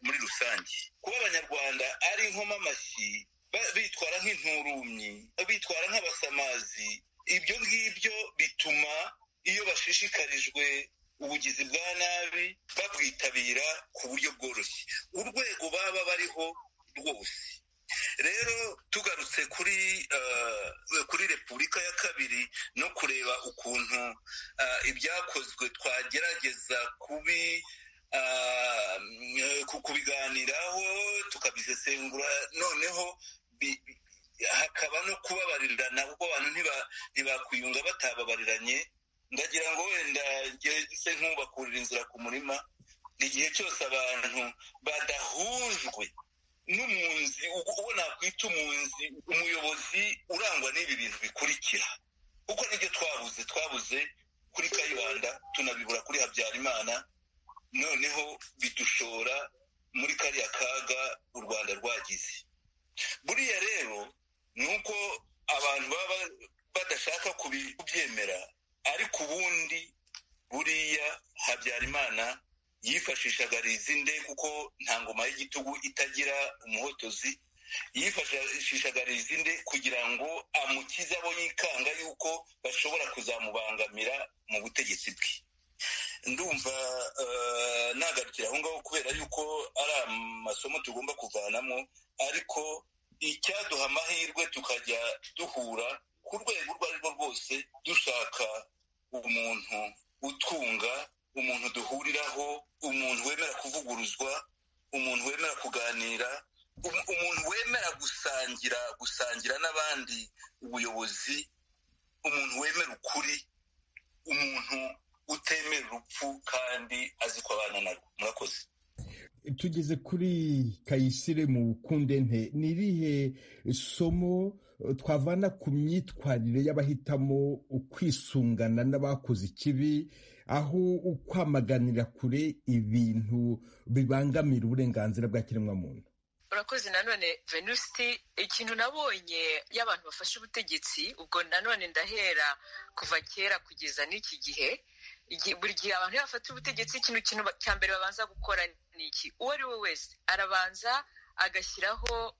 muri rusange kuba abanyarwanda ari inkomamashyi bitwara nk'inturumyi bitwara nk'abasamazi ibyo ngibyo bituma iyo bashishikarijwe ubugizi bwa nabi babwitabira ku buryo bworoshye urwego baba bariho rwose rero tugarutse kuri kuri repubulika ya kabiri no kureba ukuntu ibyakozwe twagerageza kubi kubiganiraho tukabisesengura noneho hakaba no kubabarirana kuko abantu ntibakwiyunga batababariranye ndagira ngo wenda se nk'ubakurira inzira ku murima igihe cyose abantu badahujwe n'umwunzi uwo nakwita umwunzi umuyobozi urangwa n'ibi bintu bikurikira kuko nibyo twabuze twabuze kuri kayibanda tunabibura kuri habyarimana noneho bidushora muri kariya kaga u rwanda rwagize buriya rero ni uko abantu baba badashaka kubyemera ariko ubundi buriya habyarimana yifashishaga rizinde kuko nta ngoma y'igitugu itagira umuhotozi yifashishaga rizinde kugira ngo amukize abo yikanga yuko bashobora kuzamubangamira mu butegetsi bwe ndumva nagarukira aho ngaho kubera yuko ari amasomo tugomba kuvanamo ariko icyaduha amahirwe tukajya duhura ku rwego urwo arirwo rwose dushaka umuntu utunga umuntu duhuriraho umuntu wemera kuvuguruzwa umuntu wemera kuganira umuntu wemera gusangira gusangira n'abandi ubuyobozi umuntu wemera ukuri umuntu utemera urupfu kandi azi ko abana narwo murakoze tugeze kuri kayisire mu kundente ni irihe somo twavana ku myitwarire y'abahitamo ukwisungana n'abakoze ikibi aho ukwamaganira kure ibintu bibangamira uburenganzira bwa kiremwamuntu urakoze nanone venusti ikintu nabonye y'abantu bafashe ubutegetsi ubwo nanone ndahera kuva kera kugeza n'iki gihe buri gihe abantu iyo bafata ubutegetsi ikintu kintu cya mbere babanza gukora ni iki uwo ari we wese arabanza agashyiraho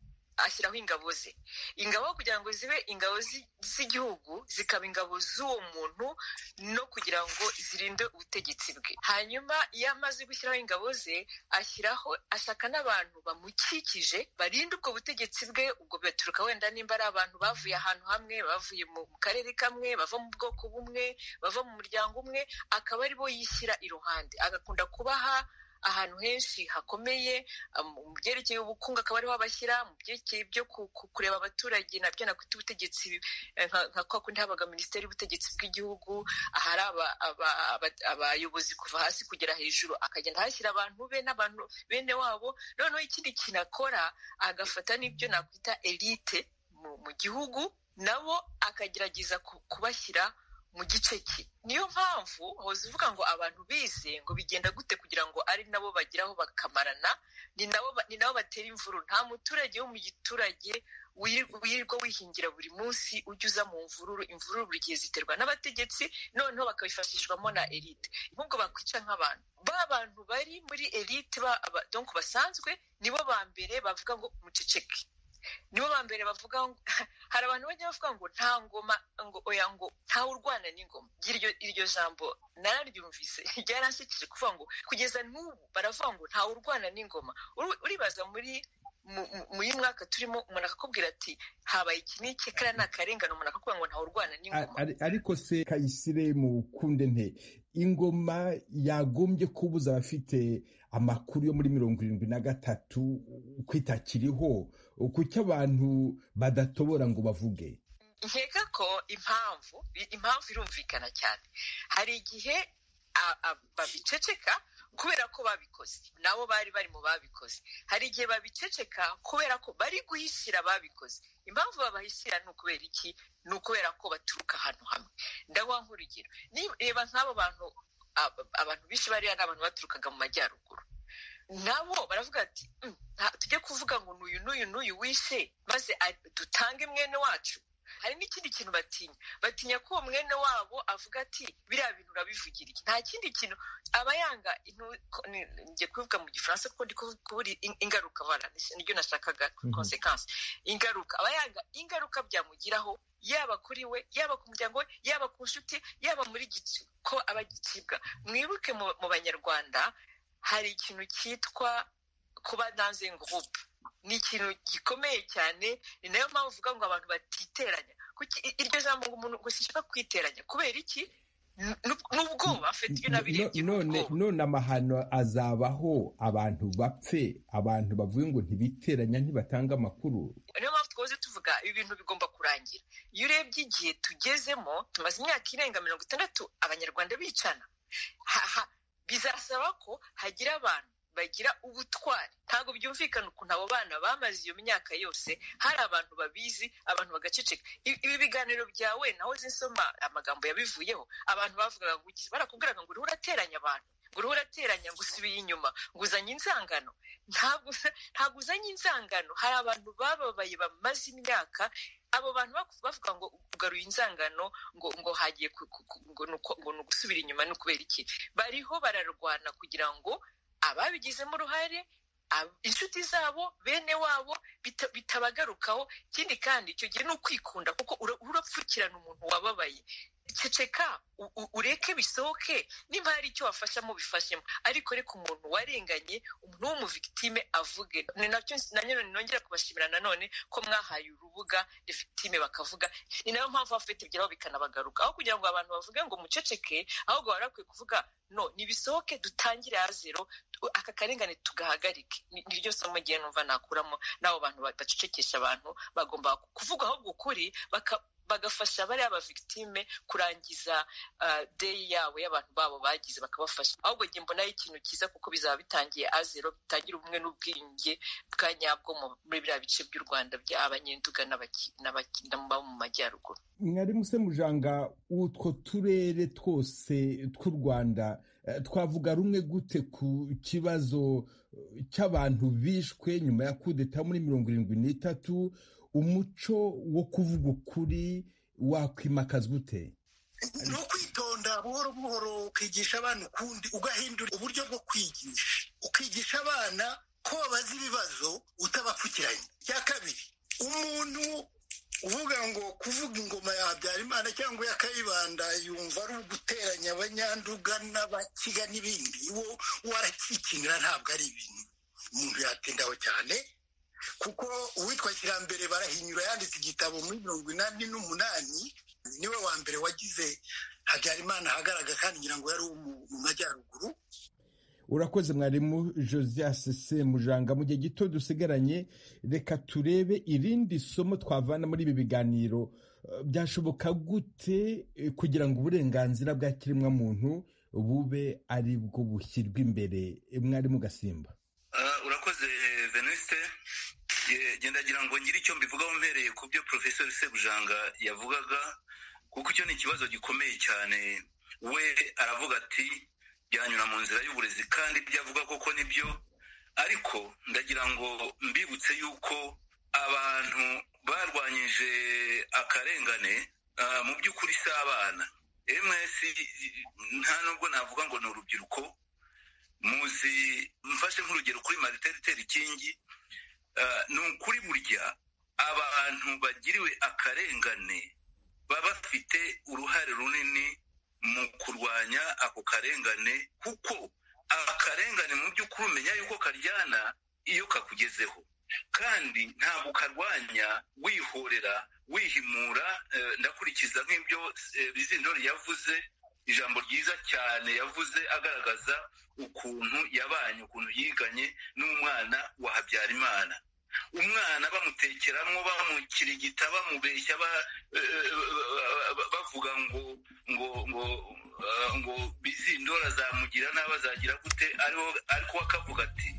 ashyiraho ingabo ze ingabo kugira ngo zibe ingabo z'igihugu zikaba ingabo z'uwo muntu no kugira ngo zirinde ubutegetsi bwe hanyuma iyo amaze gushyiraho ingabo ze ashyiraho ashaka n'abantu bamukikije barinde ubwo butegetsi bwe ubwo bigaturuka wenda nimba ari abantu bavuye ahantu hamwe bavuye mu karere kamwe bava mu bwoko bumwe bava mu muryango umwe akaba ari bo yishyira iruhande agakunda kubaha ahantu henshi hakomeye mu byerekeye ubukungu akaba ariho abashyira mu byerekeye byo kureba abaturage nabyo nakwita ubutegetsi nka kwa kundi habaga minisiteri y'ubutegetsi bw'igihugu ahari abayobozi kuva hasi kugera hejuru akagenda ahashyira abantu be n'abantu bene wabo noneho ikindi kintu akora agafata n'ibyo nakwita elite mu gihugu nabo akagerageza kubashyira mu gice cye niyo mpamvu hoza uvuga ngo abantu bize ngo bigenda gute kugira ngo ari nabo bageraho bakamarana ni nabo ni nabo batera imvuru nta muturage wo mu giturage wirirwa wihingira buri munsi ujya uza mu mvururu imvururu buri gihe ziterwa n'abategetsi noneho bakabifashishwamo na elite ahubwo bakwica nk'abantu ba bantu bari muri elite donko basanzwe nibo ba mbere bavuga ngo muceceke nibo ba mbere bavuga ngo hari abantu bajya bavuga ngo nta ngoma ngo oya ngo ntawe urwana n'ingoma iryo jambo nararyumvise ryaransekeje kuvuga ngo kugeza n'ubu baravuga ngo ntawe urwana n'ingoma uribaza muri muri mwaka turimo umuntu akakubwira ati habaye iki n'iki kariya ni akarengane umuntu akakubwira ngo ntawe urwana n'ingoma ariko se kayisire mu kunde nte ingoma yagombye kubuza abafite amakuru yo muri mirongo irindwi na gatatu kwitakiriho kuki abantu badatobora ngo bavuge nkeka ko impamvu impamvu irumvikana cyane hari igihe babiceceka kubera ko babikoze nabo bari bari mu babikoze hari igihe babiceceka kubera ko bari guhishyira ababikoze impamvu babahishyira ni ukubera iki ni ukubera ko baturuka ahantu hamwe ndaguha nk'urugero reba nk'abo bantu abantu benshi bariya ni abantu baturukaga mu majyaruguru nabo baravuga ati tujye kuvuga ngo n'uyu n'uyu n'uyu wishe maze dutange mwene wacu hari n'ikindi kintu batinya batinya ko uwo mwene wabo avuga ati biriya bintu urabivugira iki nta kindi kintu aba yanga njye kubivuga mu gifaransa kuko ndi kubura ingaruka bara niryo nashakaga konsekansi ingaruka aba yanga ingaruka byamugiraho yaba kuri we yaba ku muryango we yaba ku nshuti yaba muri ko aba gicibwa mwibuke mu banyarwanda hari ikintu cyitwa kuba nanze ngurupe ni ikintu gikomeye cyane ni nayo mpamvu uvuga ngo abantu batiteranya iryo jambo ngo umuntu ngo sishaka kwiteranya kubera iki n'ubwoba afite ibyo nabirebye none amahano azabaho abantu bapfe abantu bavuye ngo ntibiteranya ntibatanga amakuru niyo mpamvu twahoze tuvuga ibi bintu bigomba kurangira iyo urebye igihe tugezemo tumaze imyaka irenga mirongo itandatu abanyarwanda bicana bizasaba ko hagira abantu bagira ubutwari ntabwo byumvikana ukuntu abo bana bamaze iyo myaka yose hari abantu babizi abantu bagaceceka ibi biganiro byawe naho zinsoma amagambo yabivuyeho abantu bavugaga ngo ukize barakubwiraga ngo uriho urateranya abantu ngo uriho urateranya ngo usubiye inyuma ngo uzanye inzangano ntabwo uzanye inzangano hari abantu bababaye bamaze imyaka abo bantu bavuga ngo ugaruye inzangano ngo ngo hagiye ngo ni ugusubira inyuma ni ukubera iki bariho bararwana kugira ngo ababigizemo uruhare inshuti zabo bene wabo bitabagarukaho ikindi kandi icyo gihe ni ukwikunda kuko urapfukirana umuntu wababaye ceceka ureke bisohoke nimba hari icyo wafashamo bifashemo ariko reka umuntu warenganye umuntu w'umuvigitime avuge ni nacyo nanone nongera kubashimira nanone ko mwahaye urubuga victime bakavuga ni nayo mpamvu bafite ibyaraho bikanabagaruka aho kugira ngo abantu bavuge ngo muceceke ahubwo bari bakwiye kuvuga no nibisohoke dutangire ya zero aka karengane tugahagarike niryo somo ngiye numva nakuramo n'abo bantu badacecekesha abantu bagomba kuvuga ahubwo ukuri bagafasha bariya ba victime kurangiza deyi yabo y'abantu babo bagize bakabafasha ahubwo njye mbonaho ikintu cyiza kuko bizaba bitangiye azero bitangira ubumwe n'ubwiyunge bwa nyabwo muri biriya bice by'u rwanda by'abanyenduga n'abo mu majyaruguru mwari muse mujanga utwo turere twose tw'u rwanda twavuga rumwe gute ku kibazo cy'abantu bishwe nyuma ya kudeta muri mirongo irindwi n'itatu umuco wo kuvuga ukuri wakwimakazwa ute ni ukwitonda buhoro buhoro ukigisha abana ukundi ugahindura uburyo bwo kwigisha ukigisha abana ko babaza ibibazo utabapfukiranye icya kabiri umuntu uvuga ngo kuvuga ingoma ya habyarimana cyangwa iya kayibanda yumva ari uguteranya abanyanduga n'abakiga n'ibindi wo warakikinira ntabwo ari ibintu umuntu yatindaho cyane kuko uwitwa kirambere barahinyura yanditse igitabo muri mirongo inani n'umunani niwe wa mbere wagize habyarimana ahagaragara kandi ngira ngo yari mu majyaruguru urakoze mwarimu josias semujanga mu gihe gito dusigaranye reka turebe irindi somo twavana muri ibi biganiro byashoboka gute kugira ngo uburenganzira bwa kiremwamuntu bube ari bwo bushyirwa imbere mwarimu gasimba urakoze venuste gendagira ngo ngire icyo mbivugaho mbereye ku byo porofesori sebujanga yavugaga kuko icyo ni ikibazo gikomeye cyane we aravuga ati byanyura mu nzira y'uburezi kandi ibyo avuga koko nibyo ariko ndagira ngo mbibutse yuko abantu barwanyije akarengane mu by'ukuri si abana ms nta nubwo navuga ngo ni urubyiruko muzi mfashe nk'urugero kuri mariteriteri kingi ni ukuri burya abantu bagiriwe akarengane baba bafite uruhare runini mu kurwanya ako karengane kuko akarengane mu by'ukuri umenya yuko karyana iyo kakugezeho kandi ntabwo ukarwanya wihorera wihimura ndakurikiza nk'ibyo bizindori yavuze ijambo ryiza cyane yavuze agaragaza ukuntu yabanye ukuntu yiganye n'umwana wa habyarimana umwana bamutekeramo bamukirigita bamubeshya bavuga ngo ngo ngo ngo bizindora zamugira nabi azagira gute ariko akavuga ati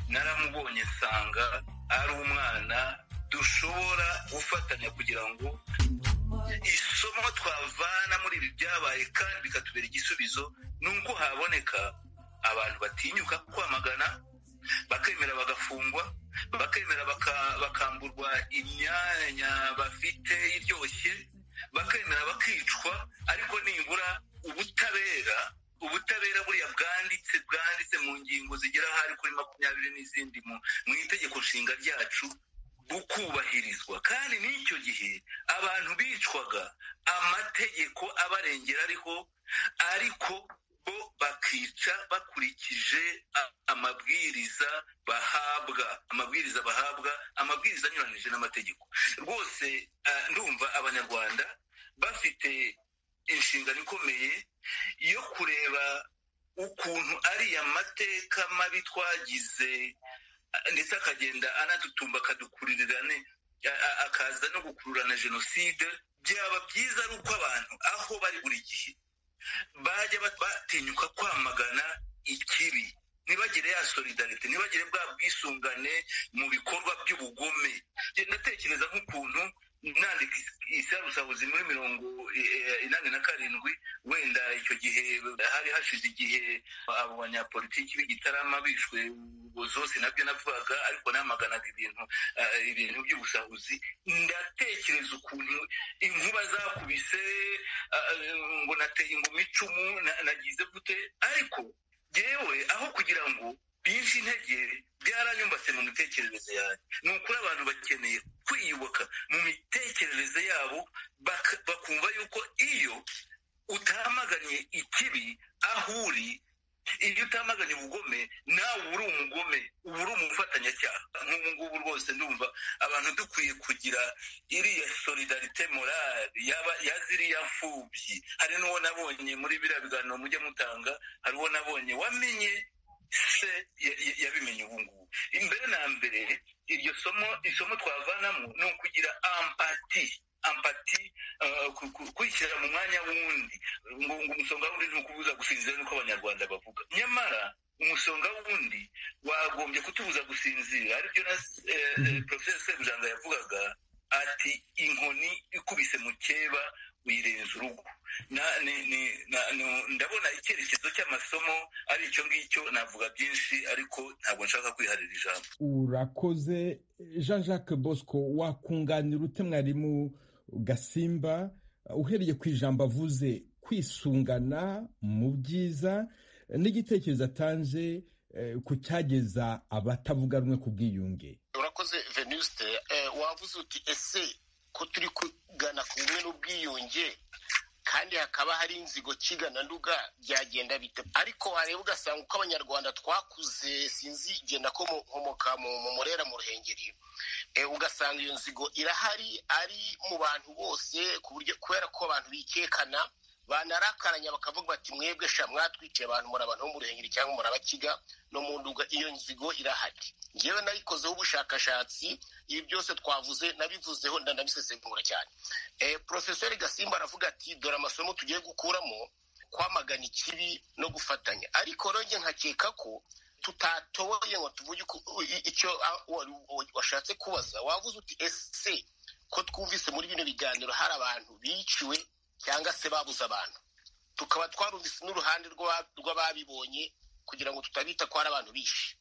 naramubonye nsanga ari umwana dushobora gufatanya kugira ngo isomo twavana muri ibi byabaye kandi bikatubera igisubizo ni uko haboneka abantu batinyuka kwamagana bakemera bagafungwa bakemera bakamburwa imyanya bafite iryoshye bakemera bakicwa ariko nibura ubutabera ubutabera buriya bwanditse bwanditse mu ngingo zigera hari kuri makumyabiri n'izindi mu itegeko nshinga ryacu bukubahirizwa kandi n'icyo gihe abantu bicwaga amategeko abarengera ariho ariko bo bakica bakurikije amabwiriza bahabwa amabwiriza bahabwa amabwiriza anyuranije n'amategeko rwose ndumva abanyarwanda bafite inshingano ikomeye yo kureba ukuntu ariya mateka mabi twagize ndetse akagenda anatutumba akadukurirane akaza no gukururana jenoside byaba byiza ari uko abantu aho bari buri gihe bajya batinyuka kwamagana ikibi ntibagire ya solidarite ntibagire bwa bwisungane mu bikorwa by'ubugome ndatekereza nk'ukuntu nandika isarusabuzi muri mirongo inani na karindwi wenda icyo gihe hari hashize igihe abo banyapolitiki b'igitarama bishwe zose nabyo navugaga ariko namaganaga ibintu ibintu by'ubusahuzi ndatekereza ukuntu inkuba zakubise ngo nateye ingoma icumu nagize gute ariko yewe aho kugira ngo binshi intege byaranyumbase mu mitekerereze yanjye ni ukuri abantu bakeneye kwiyubaka mu mitekerereze yabo bakumva yuko iyo utamaganye ikibi aho uri iyo utamaganye ubugome nawe uba uri umugome uba uri umufatanyacyaha nk'ubu ngubu rwose ndumva abantu dukwiye kugira iriya solidarite morale ya ziriya mfubyi hari n'uwo nabonye muri biriya biganiro mujya mutanga hari uwo nabonye wamenye se yabimenye ubu ngubu imbere na mbere iryo somo isomo twavanamo ni ukugira ampati ampati kwishyira mu mwanya w'undi ngo umusonga w'undi ni ukubuza gusinzira nuko abanyarwanda bavuga nyamara umusonga w'undi wagombye kutubuza gusinzira aribyo na poroferi sebujanga yavugaga ati inkoni ikubise mu keba uyirenza urugo ndabona icyerekezo cy'amasomo ari icyo ngicyo navuga byinshi ariko ntabwo nshaka kwiharira ijambo urakoze jean jacques bosco wakunganira ute mwarimu gasimba uhereye ku ijambo avuze kwisungana mu byiza n'igitekerezo atanze ku cyageza abatavuga rumwe ku bwiyunge urakoze venuste wavuze uti ese ko turi kugana ku bumwe n'ubwiyunge kandi hakaba hari inzigo kigana nduga byagenda bite ariko wareba ugasanga uko abanyarwanda twakuze sinzi genda ko nkomoka mu murera mu ruhengeri ugasanga iyo nzigo irahari ari mu bantu bose ku buryo kubera ko abantu bikekana banarakaranya bakavuga bati mwebwe sha mwatwiciye abantu muri abantu bo mu ruhengeri cyangwa muri abakiga no mu nduga iyo nzigo irahari ngewe nayikozeho ubushakashatsi ibi byose twavuze nabivuzeho ndanabisesengura cyane porofesori gasimba aravuga ati dore amasomo tugiye gukuramo kwamagana ikibi no gufatanya ariko nanjye nkakeka ko tutatoboye ngo tuvuge icyo washatse kubaza wavuze uti ese ko twumvise muri bino biganiro hari abantu biciwe cyangwa se babuze abantu tukaba twarumvise n'uruhande rw'ababibonye kugira ngo tutabita ko hari abantu bishe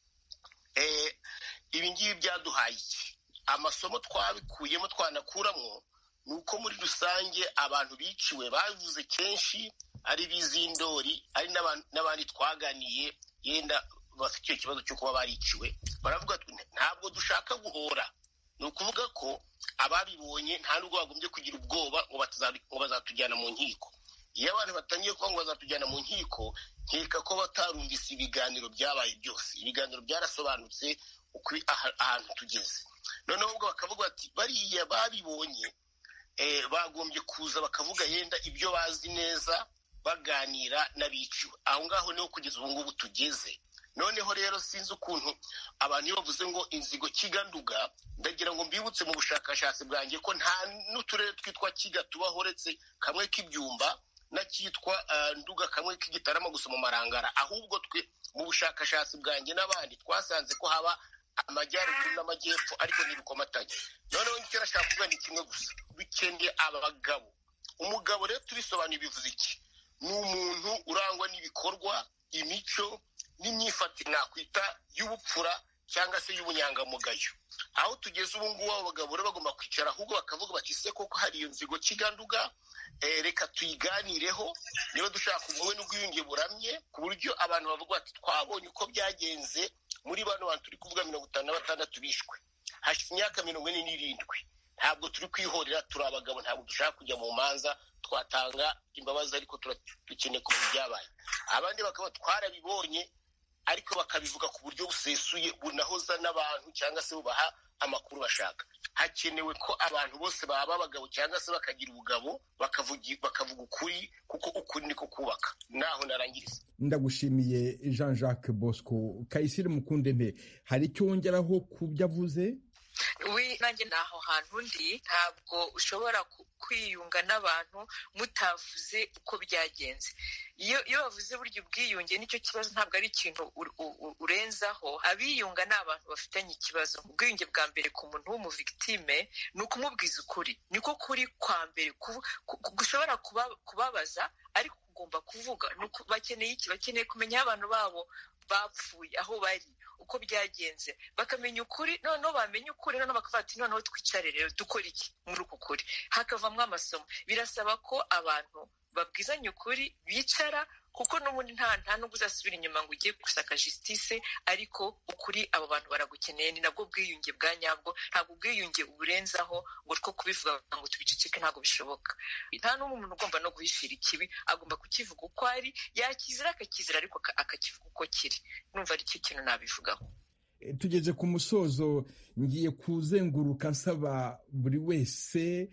ibi ngibi byaduhaye iki amasomo twabikuyemo twanakuramo ni uko muri rusange abantu biciwe bavuze kenshi ari bizindori ari n'abandi twaganiye yenda bafite icyo kibazo cyo kuba bariciwe baravuga ntabwo dushaka guhora ni ukuvuga ko ababibonye nta nubwo bagombye kugira ubwoba ngo bazatujyana mu nkiko iyo abantu batangiye kuba ngo bazatujyana mu nkiko nkeka ko batarumvise ibiganiro byabaye byose ibiganiro byarasobanutse uko ahantu tugeze noneho ubwo bakavuga bati bariya babibonye bagombye kuza bakavuga yenda ibyo bazi neza baganira n'abiciwe aho ngaho niho kugeza ubu ngubu tugeze noneho rero sinzi ukuntu abantu iyo bavuze ngo inzigo kiganduga ndagira ngo mbibutse mu bushakashatsi bwanjye ko nta n'uturere twitwa kiga tubaho uretse kamwe k'ibyumba n'akitwa nduga kamwe k'igitarama gusa mu marangara ahubwo twe mu bushakashatsi bwanjye n'abandi twasanze ko haba amajyaruguru n'amajyepfo ariko ntibikomatanye noneho icyo nashaka kuvuga ni kimwe gusa bikeneye abagabo umugabo rero tubisobanuye bivuze iki ni umuntu urangwa n'ibikorwa imico n'imyifatire nakwita y'ubupfura cyangwa se y'ubunyangamugayo aho tugeze ubu ngubu abo bagabo rero bagomba kwicara ahubwo bakavuga bati se koko hari iyo nzigo kiganduga reka tuyiganireho niba dushaka ubumwe n'ubwiyunge buramye ku buryo abantu bavuga bati twabonye uko byagenze muri bano bantu turi kuvuga mirongo itanu na batandatu bishwe hashize imyaka mirongo ine n'irindwi ntabwo turi kwihorera turi abagabo ntabwo dushaka kujya mu manza twatanga imbabazi ariko dukeneye kumenya ibyabaye abandi bakaba twarabibonye ariko bakabivuga ku buryo busesuye bunahoza n'abantu cyangwa se bubaha amakuru bashaka hakenewe ko abantu bose baba abagabo cyangwa se bakagira ubugabo bakavuga ukuri kuko ukuri niko kubaka naho narangiriza ndagushimiye jean jacques bosco kayisire mukundente hari icyo wongeraho ku byo avuze we nanjye ni aho hantu ndi ntabwo ushobora kwiyunga n'abantu mutavuze uko byagenze iyo iyo bavuze burya ubwiyunge nicyo kibazo ntabwo ari ikintu urenzaho abiyunga ni abantu bafitanye ikibazo ubwiyunge bwa mbere ku muntu w'umuvigitime ni ukumubwiza ukuri niko kuri kwa mbere gushobora kubabaza ariko ugomba kuvuga bakeneye iki bakeneye kumenya aho abantu babo bapfuye aho bari uko byagenze bakamenya ukuri noneho bamenya ukuri noneho bakavuga ati noneho twicare rero dukora iki muri uku kuri hakavamo amasomo birasaba ko abantu babwizanye ukuri bicara kuko n'ubundi nta nta nubwo uzasubira inyuma ngo ugiye gusaka jisitise ariko ukuri abo bantu baragukeneye ni nabwo bwiyunge bwa nyabwo ntabwo ubwiyunge uburenzaho ngo two kubivuga ngo tubiceceke ntabwo bishoboka nta n'umwe umuntu ugomba no guhishira ikibi agomba kukivuga uko ari yakizira akakizira ariko akakivuga uko kiri numva ari cyo kintu nabivugaho tugeze ku musozo ngiye kuzenguruka nsaba buri wese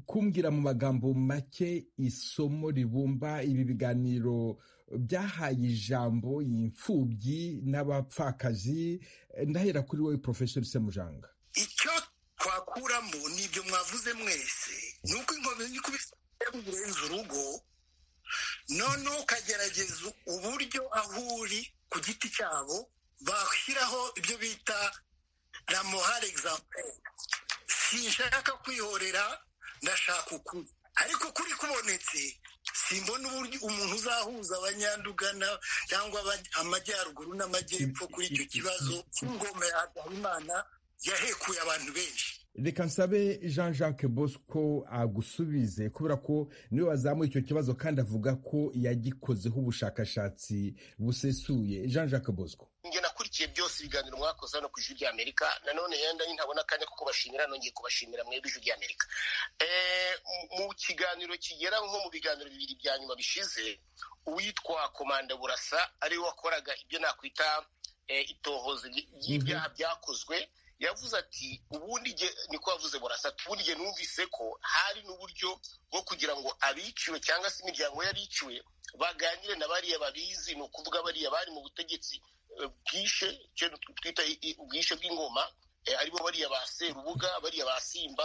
kumbwira mu magambo make isomo ribumba ibi biganiro byahaye ijambo imfubyi n'abapfakazi ndahera kuri wowe porofesori semujanga icyo twakuramo ni ibyo mwavuze mwese ni uko inkomezi ikubise urenze urugo noneho ukagerageza uburyo aho uri ku giti cyabo bashyiraho ibyo bita la morale example sinshaka kwihorera ndashaka ukuri ariko kuri kubonetse simbona uburyo umuntu uzahuza abanyandugana cyangwa aba- amajyaruguru n'amajyepfo kuri icyo kibazo cy'ingoma ya habimana yahekuye abantu benshi reka nsabe jean jacques bosco agusubize kubera ko niwe wazamuye icyo kibazo kandi avuga ko yagikozeho ubushakashatsi busesuye jean jacques bosco njye nakurikiye byose ibiganiro mwakoze hano ku ijwi ry'amerika nanone yenda ntabona akanya ko kubashimira nongeye kubashimira mwebwe ijwi ry'amerika Eh, mu- mu kiganiro kigera nko mu biganiro bibiri bya nyuma bishize uwitwa komanda burasa ariwe wakoraga ibyo nakwita eh, itohoza ry- ry'ibyaha byakozwe yavuze ati ubundi igihe niko yavuze burasa ati ubundi igihe numvise ko hari n'uburyo bwo kugira ngo abiciwe cyangwa se imiryango yariciwe baganire na bariya babizi ni ukuvuga bariya bari mu butegetsi eh, bwishe icyo twita i- i- ubwishe bw'ingoma eh, aribo bariya ba serubuga bariya ba simba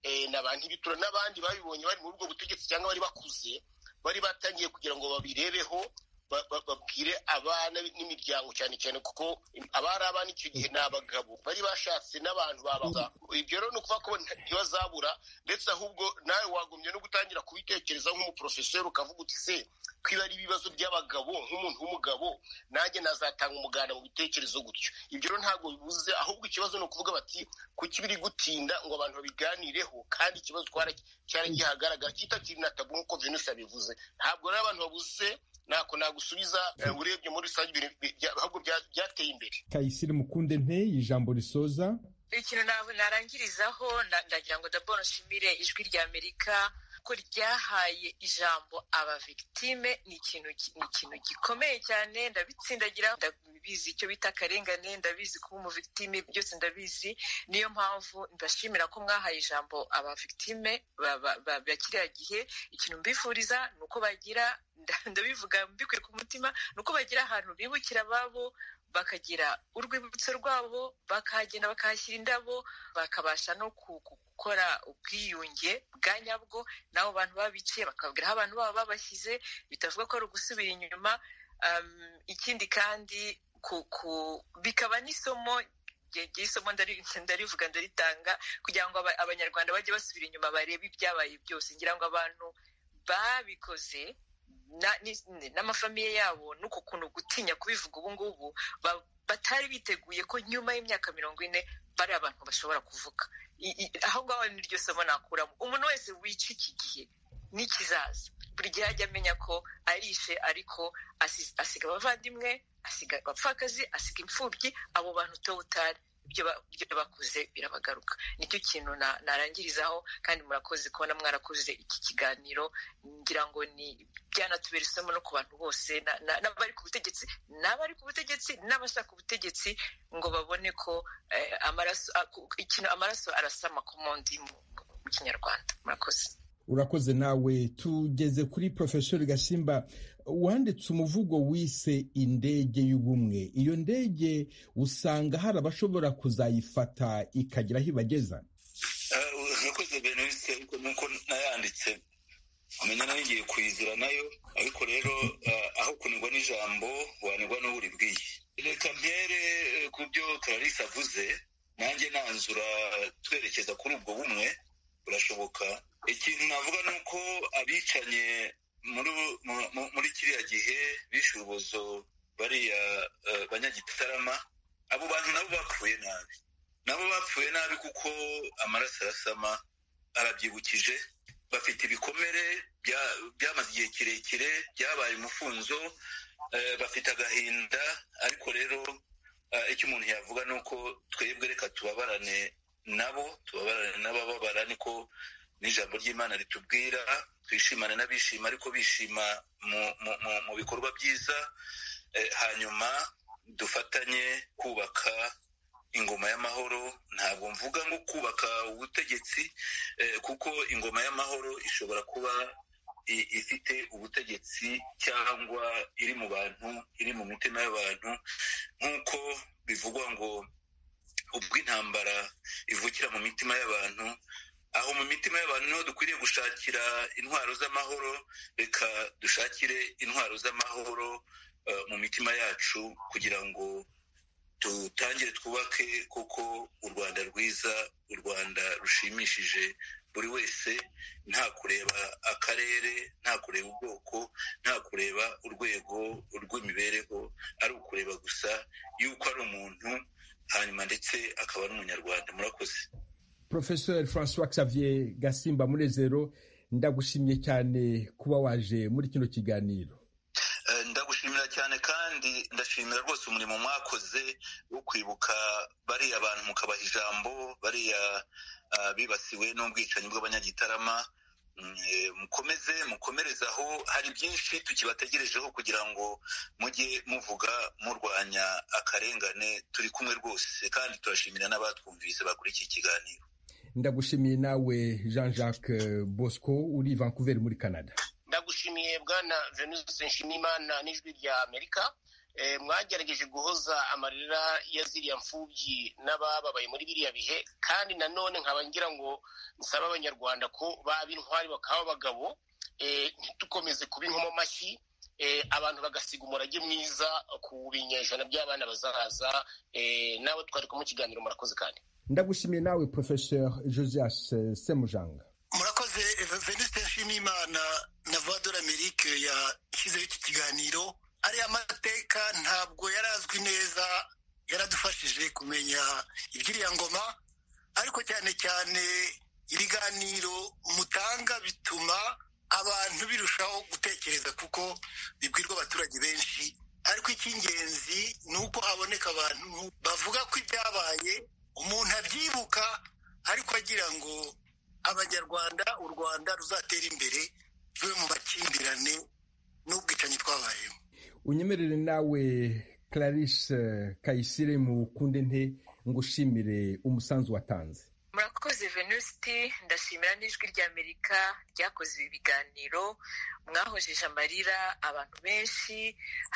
eh, na ba ntibitura n'abandi babibonye bari muri ubwo butegetsi cyangwa bari bakuze bari batangiye kugira ngo babirebeho ba- ba- babwire abana n'imiryango cyane cyane kuko abari abana icyo gihe ni abagabo bari bashatse n'abantu babaza ibyo rero ni ukuvuga ko nta- ntibazabura ndetse ahubwo nawe wagumye no gutangira kubitekereza nk'umuporofeseri ukavuga uti se kwiba ari ibibazo by'abagabo nk'umuntu w'umugabo nanjye nazatanga umuganda mu bitekerezo gutyo ibyo rero ntabwo bibuze ahubwo ikibazo ni ukuvuga bati kuki biri gutinda ngo abantu babiganireho kandi ikibazo twara- cyari gihagaragara kitakiri na tabu nk'uko venus yabivuze ntabwo rero abantu babuze ntako nagusubiza eh, urebye muri rusange ibintu bi- bya- ahubwo bya- byateye imbere kayisire mukunde nteye ijambo risoza ikintu na- narangirizaho na- ndagira ngo daboro nshimire ijwi ry'amerika ko ryahaye ijambo aba victime ni ikintu ki- ni ikintu gikomeye cyane ndabitsindagira ndabizi icyo bita akarengane ndabizi kuba umu victime byose ndabizi niyo mpamvu ndashimira ko mwahaye ijambo aba victime ba- ba- ba- ba kiriya gihe ikintu mbifuriza ni uko bagira nda- ndabivuga mbikuye ku mutima ni uko bagira ahantu bibukira ababo bakagira urwibutso rwabo bakahagenda bakahashyira indabo bakabasha no ku- ku- gukora ubwiyunge bwa nyabwo n'abo bantu babiciye bakabwira aho abantu babo babashyize bitavuga ko ari ugusubira inyuma Um, ikindi kandi ku, ku, bikaba n'isomo rye- ry'isomo ndari- ndarivuga ndaritanga kugira ngo aba- abanyarwanda bajye basubira inyuma barebe ibyabaye byose ngira ngo abantu babikoze na- ni- n'amafamiye yabo n'uku kuntu gutinya kubivuga ubu ngubu ba- batari biteguye ko nyuma y'imyaka mirongo ine bari abantu bashobora kuvuga I- i- aho ngaho niryo somo nakuramo umuntu wese wica iki gihe n'ikizaza buri gihe ajya amenya ko arishe ariko asi- asiga abavandimwe asiga abapfakazi asiga imfubyi abo bantu towutari ibyo ba- ibyo bakoze birabagaruka nicyo kintu na- narangirizaho kandi murakoze kubona mwarakoze iki kiganiro ngira ngo ni byanatubera isomo no ku bantu bose na- na- n'abari ku butegetsi n'abari ku butegetsi n'abashaka ubutegetsi ngo babone ko eh, amaraso a- ku- ikintu amaraso arasama komondi mu mu kinyarwanda murakoze urakoze nawe tugeze kuri porofesori gasimba wanditse umuvugo wise indege y'ubumwe iyo ndege usanga hari abashobora kuzayifata ikagira aho ibageza Ah, urakoze benise ariko nuko nayanditse umenya narigiye kuyizira nayo ariko rero ah, aho kunigwa n'ijambo wanigwa n'uwo uribwiye reka mpere eh, ku byo clarisse avuze nanjye nanzura twerekeza kuri ubwo bumwe burashoboka ikintu navuga ni uko abicanye muri bu- mu- mu- muri kiriya gihe bishe urubozo bariya eh, banyagitarama abo bantu nabo bapfuye nabi nabo bapfuye nabi kuko amaraso arasama arabyibukije bafite ibikomere bya- byamaze igihe kirekire byabaye umufunzo eh, bafite agahinda ariko rero eh, icyo umuntu yavuga ni uko twebwe reka tubabarane nabo tubabarane n'abababara niko n'ijambo ry'imana ritubwira twishimane n'abishima ariko bishima mu, mu, mu, mu bikorwa byiza eh, hanyuma dufatanye kubaka ingoma y'amahoro ntabwo mvuga ngo kubaka ubutegetsi eh, kuko ingoma y'amahoro ishobora kuba i- ifite ubutegetsi cyangwa iri mu bantu iri mu mitima y'abantu nk'uko bivugwa ngo ubwo intambara ivugira bicecekera mu mitima y'abantu aho mu mitima y'abantu niho dukwiriye gushakira intwaro z'amahoro reka dushakire intwaro z'amahoro mu mitima yacu kugira ngo dutangire twubake kuko u rwanda rwiza u rwanda rushimishije buri wese nta kureba akarere nta kureba ubwoko nta kureba urwego rw'imibereho ari ukureba gusa yuko ari umuntu hanyuma ndetse akaba ari umunyarwanda murakoze profesor francois xavier gasimba munezero ndagushimye cyane kuba waje muri kino kiganiro ndagushimira cyane kandi ndashimira rwose umurimo mwakoze wo kwibuka bariya bantu mukabaha ijambo bariya bibasiwe n'ubwicanyi bw'abanyagitarama mukomeze mukomereze aho hari byinshi tukibategerejeho kugira ngo mujye muvuga murwanya akarengane turi kumwe rwose kandi turashimira n'abatwumvise bakora iki kiganiro ndagushimiye nawe jean jacques bosco uri vancouver muri canada ndagushimiye bwana venus nshimimana n'ijwi rya amerika mwagerageje guhoza amarira ya ziriya mfubyi n'abababaye muri biriya bihe kandi nanone nkaba ngira ngo nsaba abanyarwanda ko baba intwari bakaba abagabo ntitukomeze kuba inkomo amashyi abantu bagasiga umurage mwiza ku binyejana by'abana bazahaza nawe twari kumwe ikiganiro murakoze kandi ndagushimiye nawe profesor josias semujanga murakoze veniste nshimimana na vadora amerike yashyizeho iki kiganiro ariya mateka ntabwo yari azwi neza yaradufashije kumenya iby'iriya ngoma ariko cyane cyane ibiganiro mutanga bituma abantu birushaho gutekereza kuko bibwirwa abaturage benshi ariko icy'ingenzi ni uko haboneka abantu bavuga ko ibyabaye umuntu abyibuka ariko agira ngo abanyarwanda u rwanda ruzatera imbere tuve mu makimbirane n'ubwicanyi twabayemo unyemerere nawe clarisse kayisire mu kunde nte ngo ushimire umusanzu watanze murakoze venusti ndashimira n'ijwi ry'amerika ryakoze ibi biganiro mwahojeje amarira abantu benshi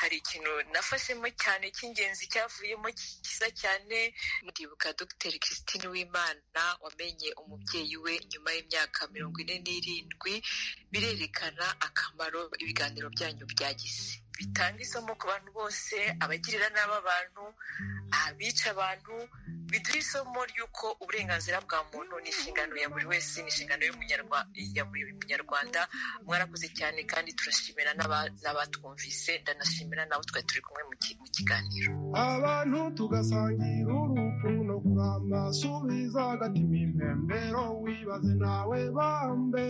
hari ikintu nafashemo cyane cy'ingenzi cyavuyemo cyiza cyane ndibuka dr christine wimana wamenye umubyeyi we nyuma y'imyaka mirongo ine n'irindwi birerekana akamaro ibiganiro byanyu byagize bitanga isomo ku bantu bose abagirira nabi abantu abica abantu biduha isomo ry'uko uburenganzira bwa muntu ni inshingano ya buri wese ni inshingano ya buri munyarwanda mwarakoze cyane kandi turashimira n'abatwumvise ndanashimira nawe twari turi kumwe mu kiganiro abantu tugasangira urupfu no kuramba subiza agatima impembero wibaze nawe bambe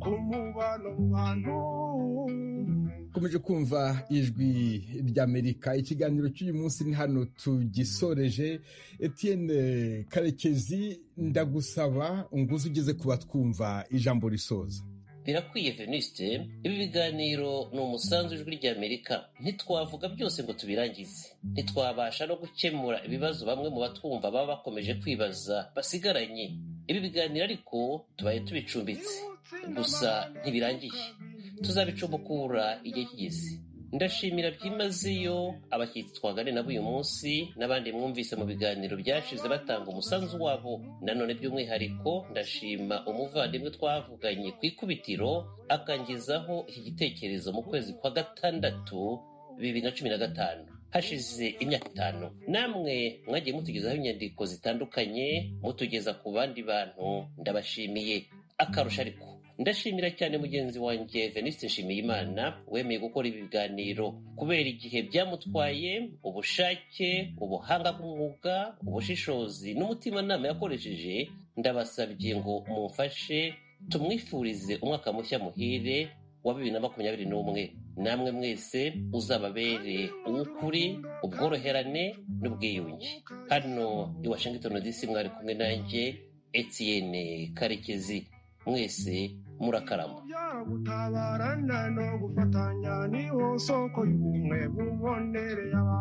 ku mubano mu bantu ukomeje kumva ijwi ry'amerika ikiganiro cy'uyu munsi ni hano tugisoreje Etienne karekezi ndagusaba nguze ugeze ku batwumva ijambo risoza birakwiye veniste ibi biganiro ni umusanzu w'ijwi ry'amerika ntitwavuga byose ngo tubirangize ntitwabasha no gukemura ibibazo bamwe mu batwumva baba bakomeje kwibaza basigaranye ibi biganiro ariko tubaye tubicumbitse gusa ntibirangiye tuzabicumbukura igihe kigeze ndashimira byimazeyo abashyitsi twagane nabo uyu munsi n'abandi mwumvise mu biganiro byashize batanga umusanzu wabo nanone by'umwihariko ndashima umuvandimwe twavuganye ku ikubitiro akangizaho iki gitekerezo mu kwezi kwa gatandatu bibiri na cumi na gatanu hashize imyaka itanu namwe mwagiye mutugezaho inyandiko zitandukanye mutugeza ku bandi bantu ndabashimiye akarusha ariko ndashimira cyane mugenzi wanjye veniste nshimiyimana wemeye gukora ibi biganiro kubera igihe byamutwaye ubushake ubuhanga bw'umwuga ubushishozi n'umutimanama yakoresheje ndabasabye ngo mumfashe tumwifurize umwaka mushya muhire wa bibiri na makumyabiri n'umwe namwe mwese uzababere uw'ukuri ubworoherane n'ubwiyunge hano i washington dc mwari kumwe nanjye etienne karekezi mwese murakarama gutabarana no gufatanya niho soko y'ubumwe bubonereye abantu